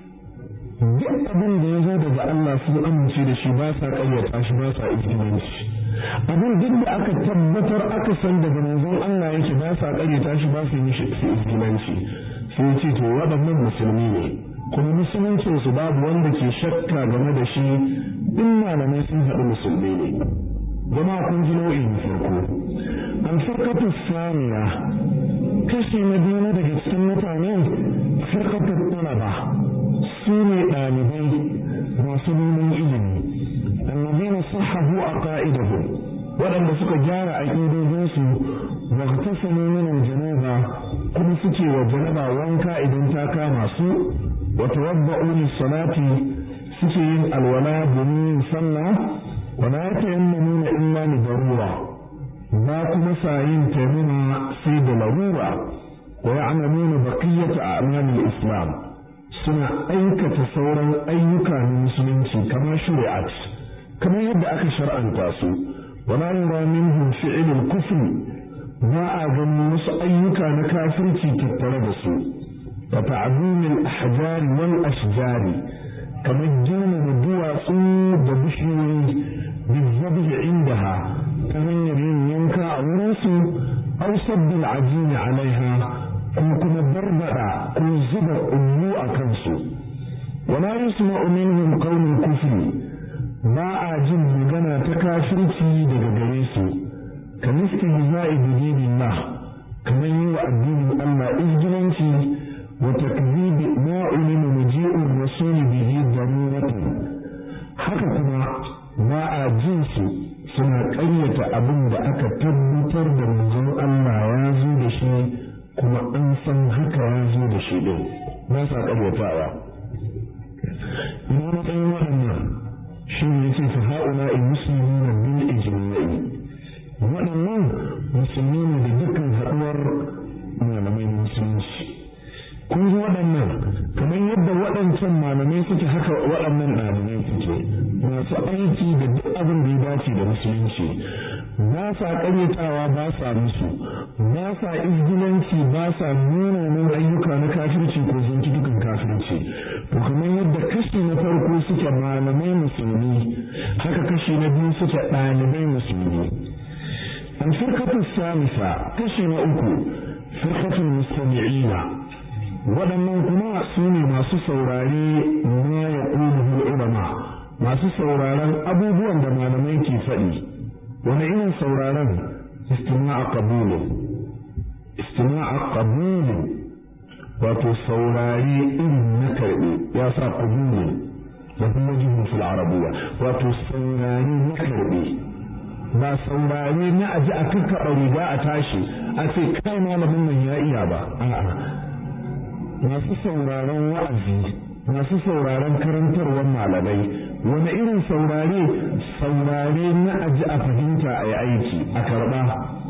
duk abin da ya zo daga Allah sun amince da shi ba sa ƙaryata shi ba sa izgilanci abin duk da aka tabbatar aka san daga manzon Allah yake ba sa ƙaryata shi ba su yi shi izgilanci sai ce to waɗannan musulmi ne kuma musuluncinsu babu wanda ke shakka game da shi in malamai sun haɗu musulmi ne zama kun ji nau'i na farko an farkatu saniya kashi na biyu na daga cikin mutane farkatu talaba su ne ɗalibai masu neman ilimi annabina sahahu a ƙa'idahu waɗanda suka gyara aƙidojinsu wa tasamu min janaba kuma suke wa janaba wanka idan ta kama su wa tawabba'u salati suke yin alwala domin yin sallah wa la tayammamuna illa li darura ba kuma sa yin taimama sai da larura wa ya'maluna baqiyata a'malil islam suna aikata sauran ayyuka na musulunci kamar shari'at kamar yadda aka shar'anta su ولا يرى منهم فعل الكفر ما أظن wasu ayyuka na kafirci tattare da su wa ta'zim al-ahjar wal ashjar kamar girmama duwatsu da bishiyoyi bizabhi indaha ta hanyar yin yanka a wurin su aw sabb al-ajin alaiha ko kuma barbada ko zuba ummu a kansu wala yusma'u minhum qawl al-kufr ba a jin magana ta kafirci daga gare su ka miskin za'i bidinin na kamar yi wa addinin Allah izgilanci wa takzibi ma ulima muji'ur rasuli bihi daruratan haka kuma ba a jin su suna ƙaryata abin da aka tabbatar da manzon Allah ya zo da shi kuma an san haka ya zo da shi din ba sa ƙaryatawa ina matsayin waɗannan shi ne yake fa ha'ula in musulmi na bil ijma'i waɗannan musulmi ne da dukkan haɗuwar malamai na musulunci kun ji waɗannan kamar yadda waɗancan malamai suke haka waɗannan ɗalibai suke masu aiki da duk abin da ya dace da musulunci ba sa ƙaryatawa ba sa musu ba sa izgilanci ba sa munanan ayyuka na kafirci ko zantukan kafirci to kamar yadda kashi na farko suke malamai musulmi haka kashi na biyu suke ɗalibai musulmi an firkatu samisa kashi na uku firkatul mustami'ina waɗannan kuma su ne masu saurare ma ya ulama masu sauraron abubuwan da malamai ke faɗi wani irin sauraron istima'a qabulin istima'a qabulin wato saurare irin na karɓe ya sa qabulin da kuma jihun fil arabiyya wato saurare na karɓe ba saurare na aji a kakkaɓa riga a tashi a ce kai malamin nan ya iya ba a'a masu sauraron wa'azi masu sauraron karantarwar malamai wani irin saurare saurare na aji a fahimta a yi aiki a karɓa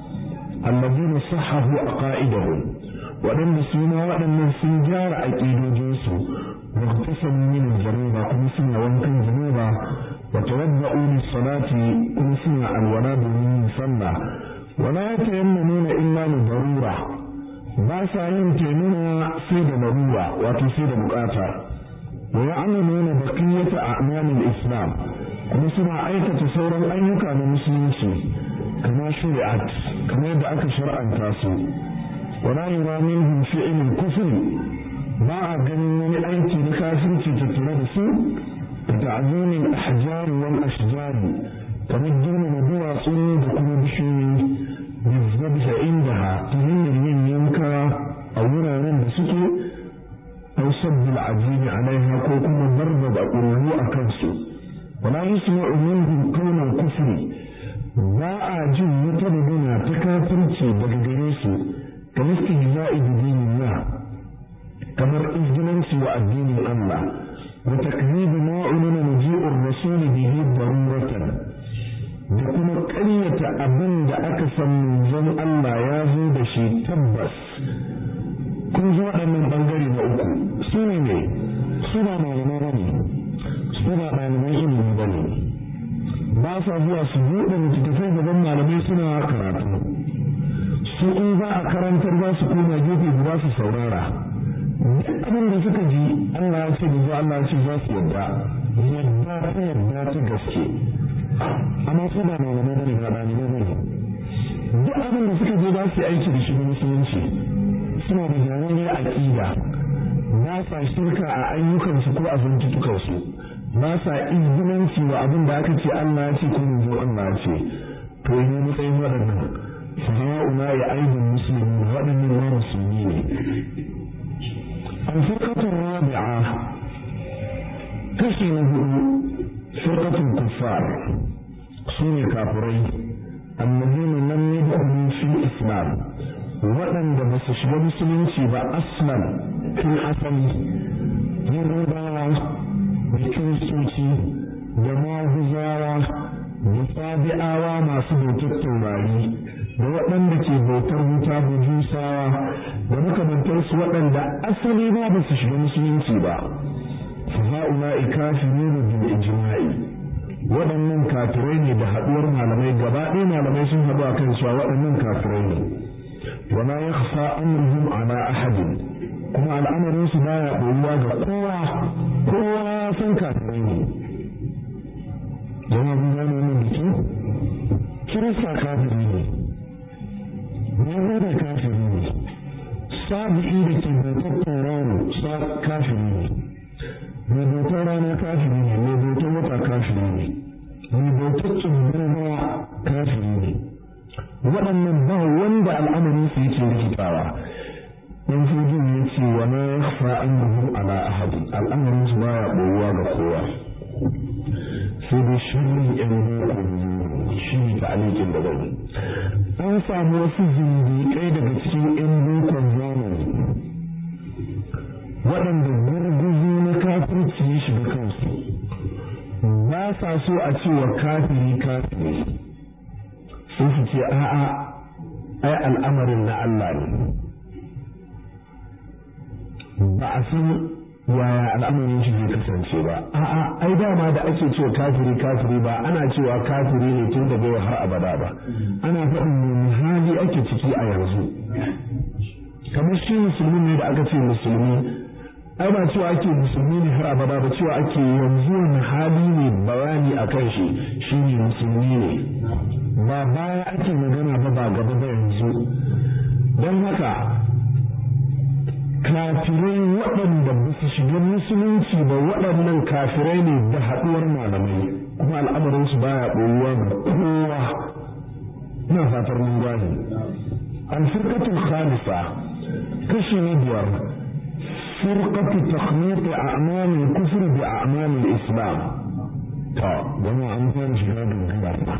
allazina sahahu a ƙa'idahum waɗanda su ma waɗannan sun gyara aƙidojinsu wa tasamu min januba kuma suna wankan januba wa tawadda'u lis-salati kuma suna alwala domin yin sallah wala yatayammamuna illa li darura ba sa yin taimama sai da larura wato sai da bukata wa ya'lamuna baqiyata a'malil islam kuma suna aikata sauran ayyuka na musulunci kama shari'at kamar yadda aka shar'anta su wala yura minhum fi'lul kufr ba a ganin wani aiki na kafirci tattare da su da ta'zimin ahjar wal ashjar kamar girmama duwatsu da kuma bishiyoyi بالذبح عندها تهم من ينكر أو wuraren da suke أو صب العجين عليها كوكما ضرب أقوله أكنسو ولا يسمع منهم قول الكفر باء جن يتبدنا تكافرتي بغيريسو كالاستهزاء بدين الله كمر إذننسي وأدين الله وتكذيب ما علم مجيء الرسول به ضرورة da kuma ƙaryata abin da aka san manzon Allah ya zo da shi tabbas kun zo waɗannan ɓangare na uku su ne ne su ba malamai ba ne su ba ɗaliban ilimi ba ne ba sa zuwa su buɗe littattafai gaban malamai suna karatu su in za a karantar za su koma gefe guda su saurara duk abin da suka ji Allah ya ce da Allah ya ce za su yadda yadda ta yadda ta gaske amma su ba malamai bane ba ɗalibai bane duk abin da suka je za su yi aiki da shi na musulunci suna da jararriyar aƙida ba sa shirka a ayyukansu ko a zantutukansu ba sa izginanci wa abin da aka ce Allah ya ce ko manzo Allah ya ce to yi matsayin waɗannan faha'una ya aibin musulmi waɗannan ma musulmi ne alfarkatun rabi'a kashi na hudu firkatun kuffar su ne kafirai annabina lam yadkhulu fi islam waɗanda ba su shiga musulunci ba aslan tun asali yahudawa da kiristoci da maguzawa da sabi'awa masu bautar taurari da waɗanda ke bautar wuta bujusawa da makamantarsu waɗanda asali ba ba su shiga musulunci ba fa ha'ula'i kafiruna bil ijma'i waɗannan kafirai ne da haɗuwar malamai gaba ɗaya malamai sun haɗu a kan cewa waɗannan kafirai ne wa ma yakhfa amruhum ala ahadin kuma al'amarin su baya ɓoyuwa ga kowa kowa ya san kafirai ne jama'a kun gane wannan da kyau kirista kafiri ne yahuda kafiri ne sabi'i da ke bautar tauraro kafiri ne mai bautar rana kafiri ne mai bautar wata kafiri ne mai bautar tsibirin ruwa kafiri ne waɗannan ba wanda al'amarin su yake rikitawa dan fujin ya ce wa na yakhfa annahu ala ahadin al'amarin su baya ɓoyuwa ga kowa sai dai shirin yan boko shi ne ta'alikin da bai an samu wasu zindiƙai daga cikin yan bokon zamani waɗanda gurguzu na kafirci ya shiga kansu ba sa so a cewa kafiri kafiri sun su ce a'a ai al'amarin na Allah ne ba a san yaya al'amarin shi zai kasance ba a'a ai dama da ake cewa kafiri kafiri ba ana cewa kafiri ne tun daga yau har abada ba ana faɗin wani hali ake ciki a yanzu kamar shi musulmi ne da aka ce musulmi ai ba cewa ake musulmi ne har abada ba cewa ake yanzu wani hali ne bayani a kan shi shine musulmi ne ba baya ake magana ba ba gaba ba yanzu don haka kafirai waɗanda ba su shiga musulunci ba waɗannan kafirai ne da haɗuwar malamai kuma al'amarinsu baya ɓoyuwa ga kowa ina fatar mun gane alfirkatul khamisa kashi na biyar فرقة تخليط أعمال الكفر بأعمال الإسلام تا جماعة أمثال شهادة الغيرة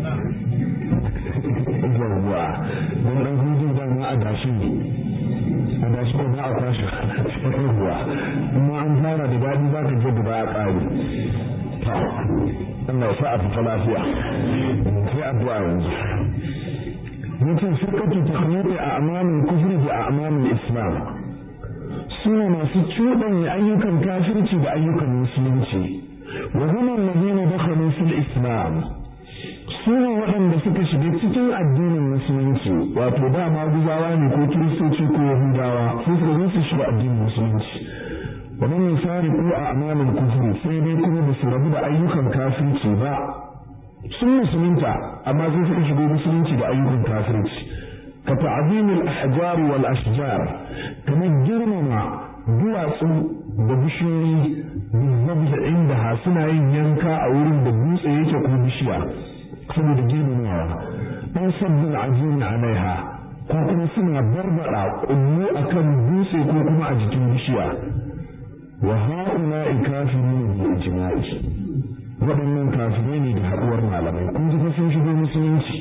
yawwa don ɗan hujjar da ma a dashi a dashi ko ba a kwashe yawwa kuma an fara da daɗi za ka je da ba a ƙari ta Allah ya sa a fita lafiya sai addu'a yanzu mutum firkatu takhliti a amamin kufri da a amamin islam suna masu cuɗanya ayyukan kafirci da ayyukan musulunci wa hum alladhina dakhalu fil islam sune waɗanda suka shiga cikin addinin musulunci wato da maguzawa ne ko kiristoci ko yahudawa sai suka zo su shiga addinin musulunci wa man yusariqu a'malul kufri sai dai kuma ba su rabu da ayyukan kafirci ba sun musulunta amma sai suka shigo musulunci da ayyukan kafirci كتعظيم الأحجار والأشجار كما جرمنا duwatsu da bishiyoyi بالذبح عندها suna yin yanka a wurin da dutse yake ko bishiya saboda girmamawa an sabbin ajiyar alaiha ko kuma suna barbada kullu akan dutse ko kuma a jikin bishiya wa ha'ula'i kafirun bi ijma'i waɗannan kafirai ne da haɗuwar malamai kun ji sun shigo musulunci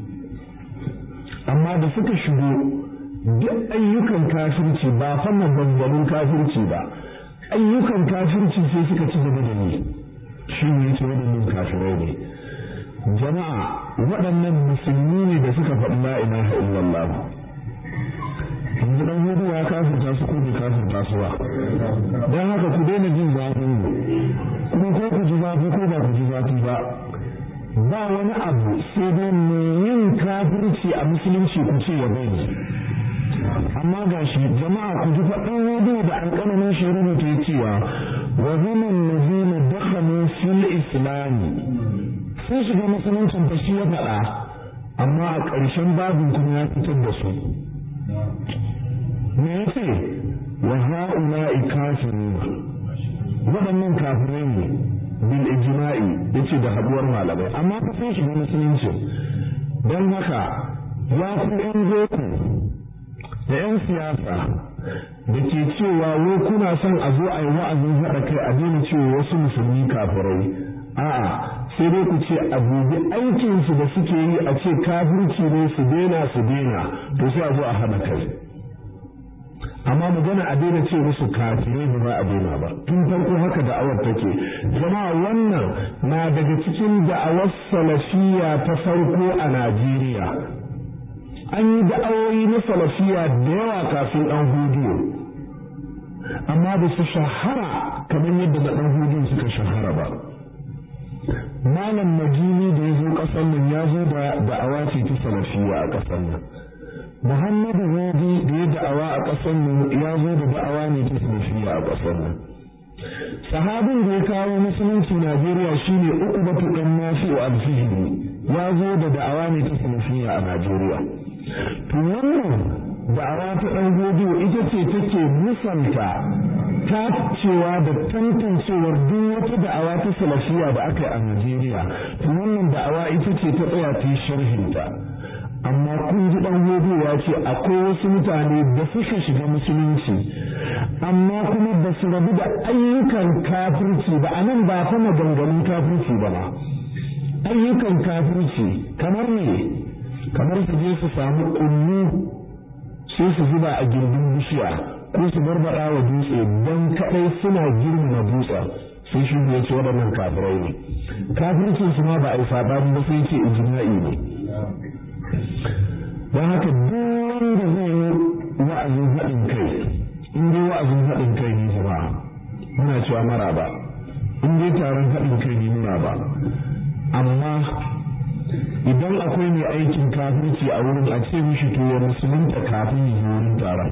amma da suka shigo duk ayyukan kafirci ba fa maganganun kafirci ba ayyukan kafirci sai suka ci gaba da ni shi ne yake waɗannan kafirai ne jama'a waɗannan musulmi ne da suka faɗi la ilaha illallah yanzu dan hudu ya kafirta su ko bai kafirta su ba don haka ku daina jin zafin kuma ko ku ji zafi ko ba ku ji zafi ba ba wani abu sai dai mai yin kafirci a musulunci ku ce ya bari amma ga shi jama'a ku ji faɗin hudu da alƙalamin shi rubuta cewa wa zaman nazina dakhalu fil islami sun shiga musuluncin fa shi ya faɗa amma a ƙarshen babin kuma ya fitar da su me yace wa ha'ula'i kafirun waɗannan kafirai ne bil ijma'i yace da haduwar malamai amma fa sai shiga musulunci don haka ya ku yan boko da yan siyasa da ke cewa wai kuna son a zo a yi wa'azin haɗa kai a daina cewa wasu musulmi kafirai a'a sai dai ku ce a dubi aikinsu da suke yi a ce kafirci ne su daina su daina to sai a zo a haɗa kai amma magana a daina ce musu kafirai ba za a daina ba tun farko haka da'awar take jama'a wannan na daga cikin da'awar salafiya ta farko a Najeriya an yi da'awoyi na salafiya da yawa kafin ɗan hudiyo amma ba su shahara kamar yadda na ɗan hudiyo suka shahara ba malam majini da ya zo ƙasar nan ya zo da da'awa ce ta salafiya a ƙasar nan Muhammadu Hudi da ya da'awa a ƙasar mu ya zo da da'awa ne ta salafiya a ƙasar nan. Sahabin da ya kawo musulunci Najeriya shine Uqbatu dan Nafi'u al-Fihri ya zo da da'awa ne ta salafiya a Najeriya. To wannan da'awa ta dan Hudi ita ce take musanta ta cewa da tantancewar duk wata da'awa ta salafiya da aka yi a Najeriya. To wannan da'awa ita ce ta tsaya ta yi sharhinta. amma kun ji dan ya ce akwai wasu mutane da suka shiga musulunci amma kuma ba su rabu da ayyukan kafirci ba a nan ba fa maganganun kafirci ba ma ayyukan kafirci kamar ne kamar su je su samu kullu sai su zuba a gindin bishiya ko su barbaɗa wa dutse don kaɗai suna girmama dutsen sai shi ya ce waɗannan kafirai ne kafircin su ma ba a yi saɓani ba sai ce ijma'i ne don haka duk wanda zai yi wa'azin haɗin kai in dai wa'azin haɗin kai ne jama'a muna cewa mara ba in dai taron haɗin kai ne muna ba amma idan akwai mai aikin kafirci a wurin a ce mishi to ya musulunta kafin ya zo wurin taron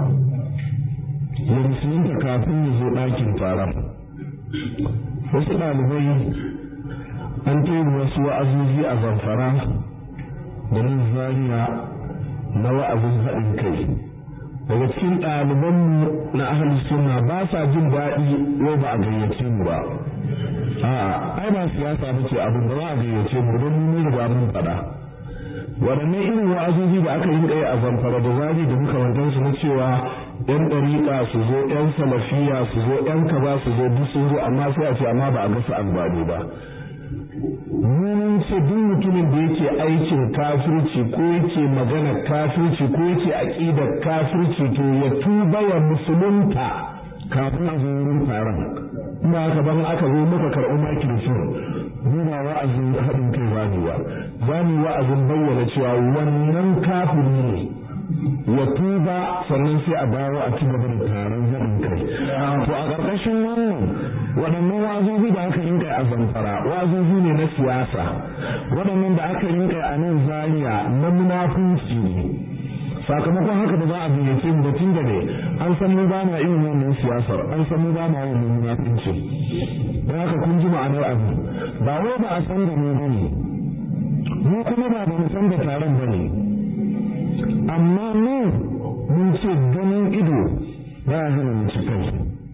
ya musulunta kafin ya zo ɗakin taron wasu ɗalibai an tori wasu wa'azozi a zamfara da nan zariya na wa'azin haɗin kai daga cikin ɗalibanmu na ahalin sunna ba sa jin daɗi yau ba a gayyace mu ba a'a ai ba siyasa ba ce abin da ba a gayyace mu don mun riga mun faɗa waɗannan irin wa'azozi da aka yi kai a zamfara da zari da makamantan su na cewa yan ɗariƙa su zo yan salafiya su zo yan kaza su zo duk sun zo amma sai a ce amma ba a gasa albani ba mun ce duk mutumin da yake aikin kafirci ko yake magana kafirci ko yake aqidar kafirci to ya tuba ya musulunta kafin a zo wurin taron ba haka ban aka zo muka karɓi microphone mu ba wa'azin haɗin kai ba ne ba za mu wa'azin bayyana cewa wannan kafiri ne ya tuba sannan sai a dawo a ci gaba da taron haɗin kai to a ƙarƙashin wannan waɗannan wazozi da aka rinka a zamfara wazozi ne na siyasa waɗannan da aka rinka a nan zaria na munafunci ne sakamakon haka da za a gayyace mu da tun da ne an san mu ba ma irin wannan siyasar an san mu ba ma wannan munafunci don haka kun ji ma'anar abu ba wai ba a san da mu bane mu kuma ba ba mu san da taron bane amma mu mun ce ganin ido ba ya hana mu ci kai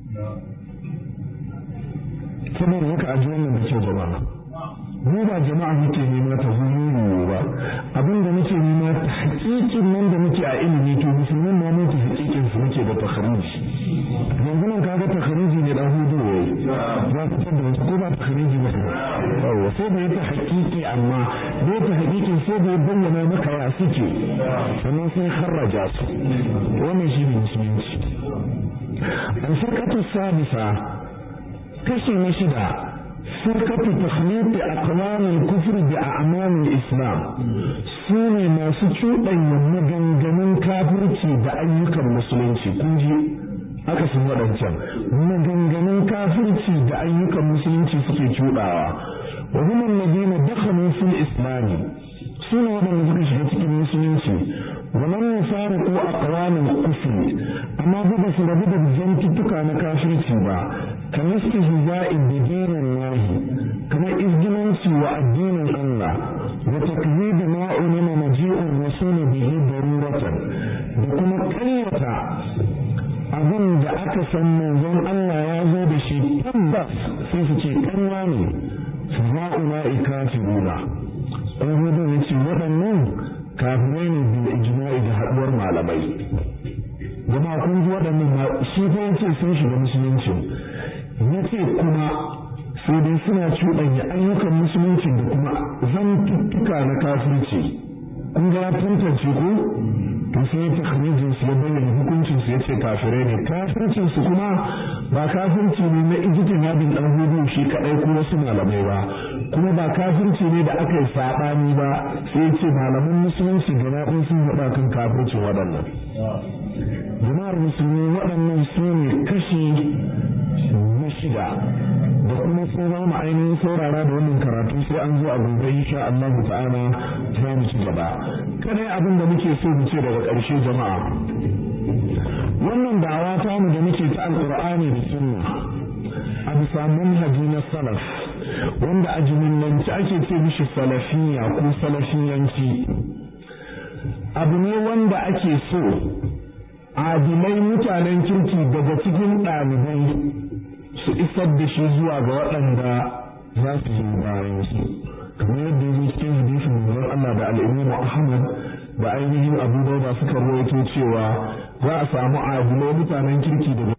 saboda haka a ji wannan da kyau jama'a mu ba jama'a muke nema ta hululu ba abin da muke nema ta hakikin nan da muke a ilimi to musulmin ma mun ta hakikin su muke da takhariji yanzu nan kaga takhariji ne dan hudu yayi za ku tada wasu ko ba takhariji ba yawa sai da ta hakiki amma da ta hakikin sai da bayyana maka ya suke sannan sai kharraja su wannan shi ne musulunci an sarkatu sabisa kashi na shida فرقة تخليط أقوام الكفر بأعمال الإسلام سوني ما سچو أن مغنغنن كافرتي بأيك المسلمين كنجي aka sun waɗancan maganganun kafirci da ayyukan musulunci suke cuɗawa wa hum alladhina dakhalu fil islami suna waɗanda suka shiga cikin musulunci wa lam yufariqu aqwam al-kufr amma ba su rabu da zantuttuka na kafirci ba kamar istihza'i bi dinin kamar izgilanci wa addinin Allah wa takzibi ma ulama maji'ur rasul bihi daruratan da kuma ƙaryata abin da aka san manzon Allah ya zo da shi tabbas sai su ce ƙarya ne su za'una ikafiruna ɗan hudu ya ce waɗannan kafirai ne bil ijma'i da haɗuwar malamai jama'a kun ji waɗannan ma shi fa yace sun shiga musulunci yace kuma sai dai suna cuɗanya ayyukan musulunci da kuma zantuttuka na kafirci kun ga ya tantance ko to sai ya takhrijin su ya bayyana hukuncin su yace kafirai ne kafircin su kuma ba kafirci ne na ijitin yadin dan hudu shi kadai ko wasu malamai ba kuma ba kafirci ne da aka yi sabani ba sai yace malaman musulunci gaba ɗaya sun faɗa kan kafircin waɗannan jama'ar musulmi waɗannan su ne kashi na shida da kuma sun zama ainihin saurara da wannan karatu sai an zo a gobe insha Allah ta'ala za mu ci gaba kada abin da muke so mu ce daga ƙarshe jama'a wannan da'awa ta mu da muke ta alqur'ani da sunna a bisa manhaji na salaf wanda a jimillanci ake ce mishi salafiyya ko salafiyanci abu ne wanda ake so adilai mutanen kirki daga cikin ɗalibai su isar da shi zuwa ga waɗanda za su yi bayan su kamar yadda ya cikin hadisin manzon Allah da al'imamu Ahmad da ainihin Abu Dawud suka rawaito cewa za a samu adilai mutanen kirki daga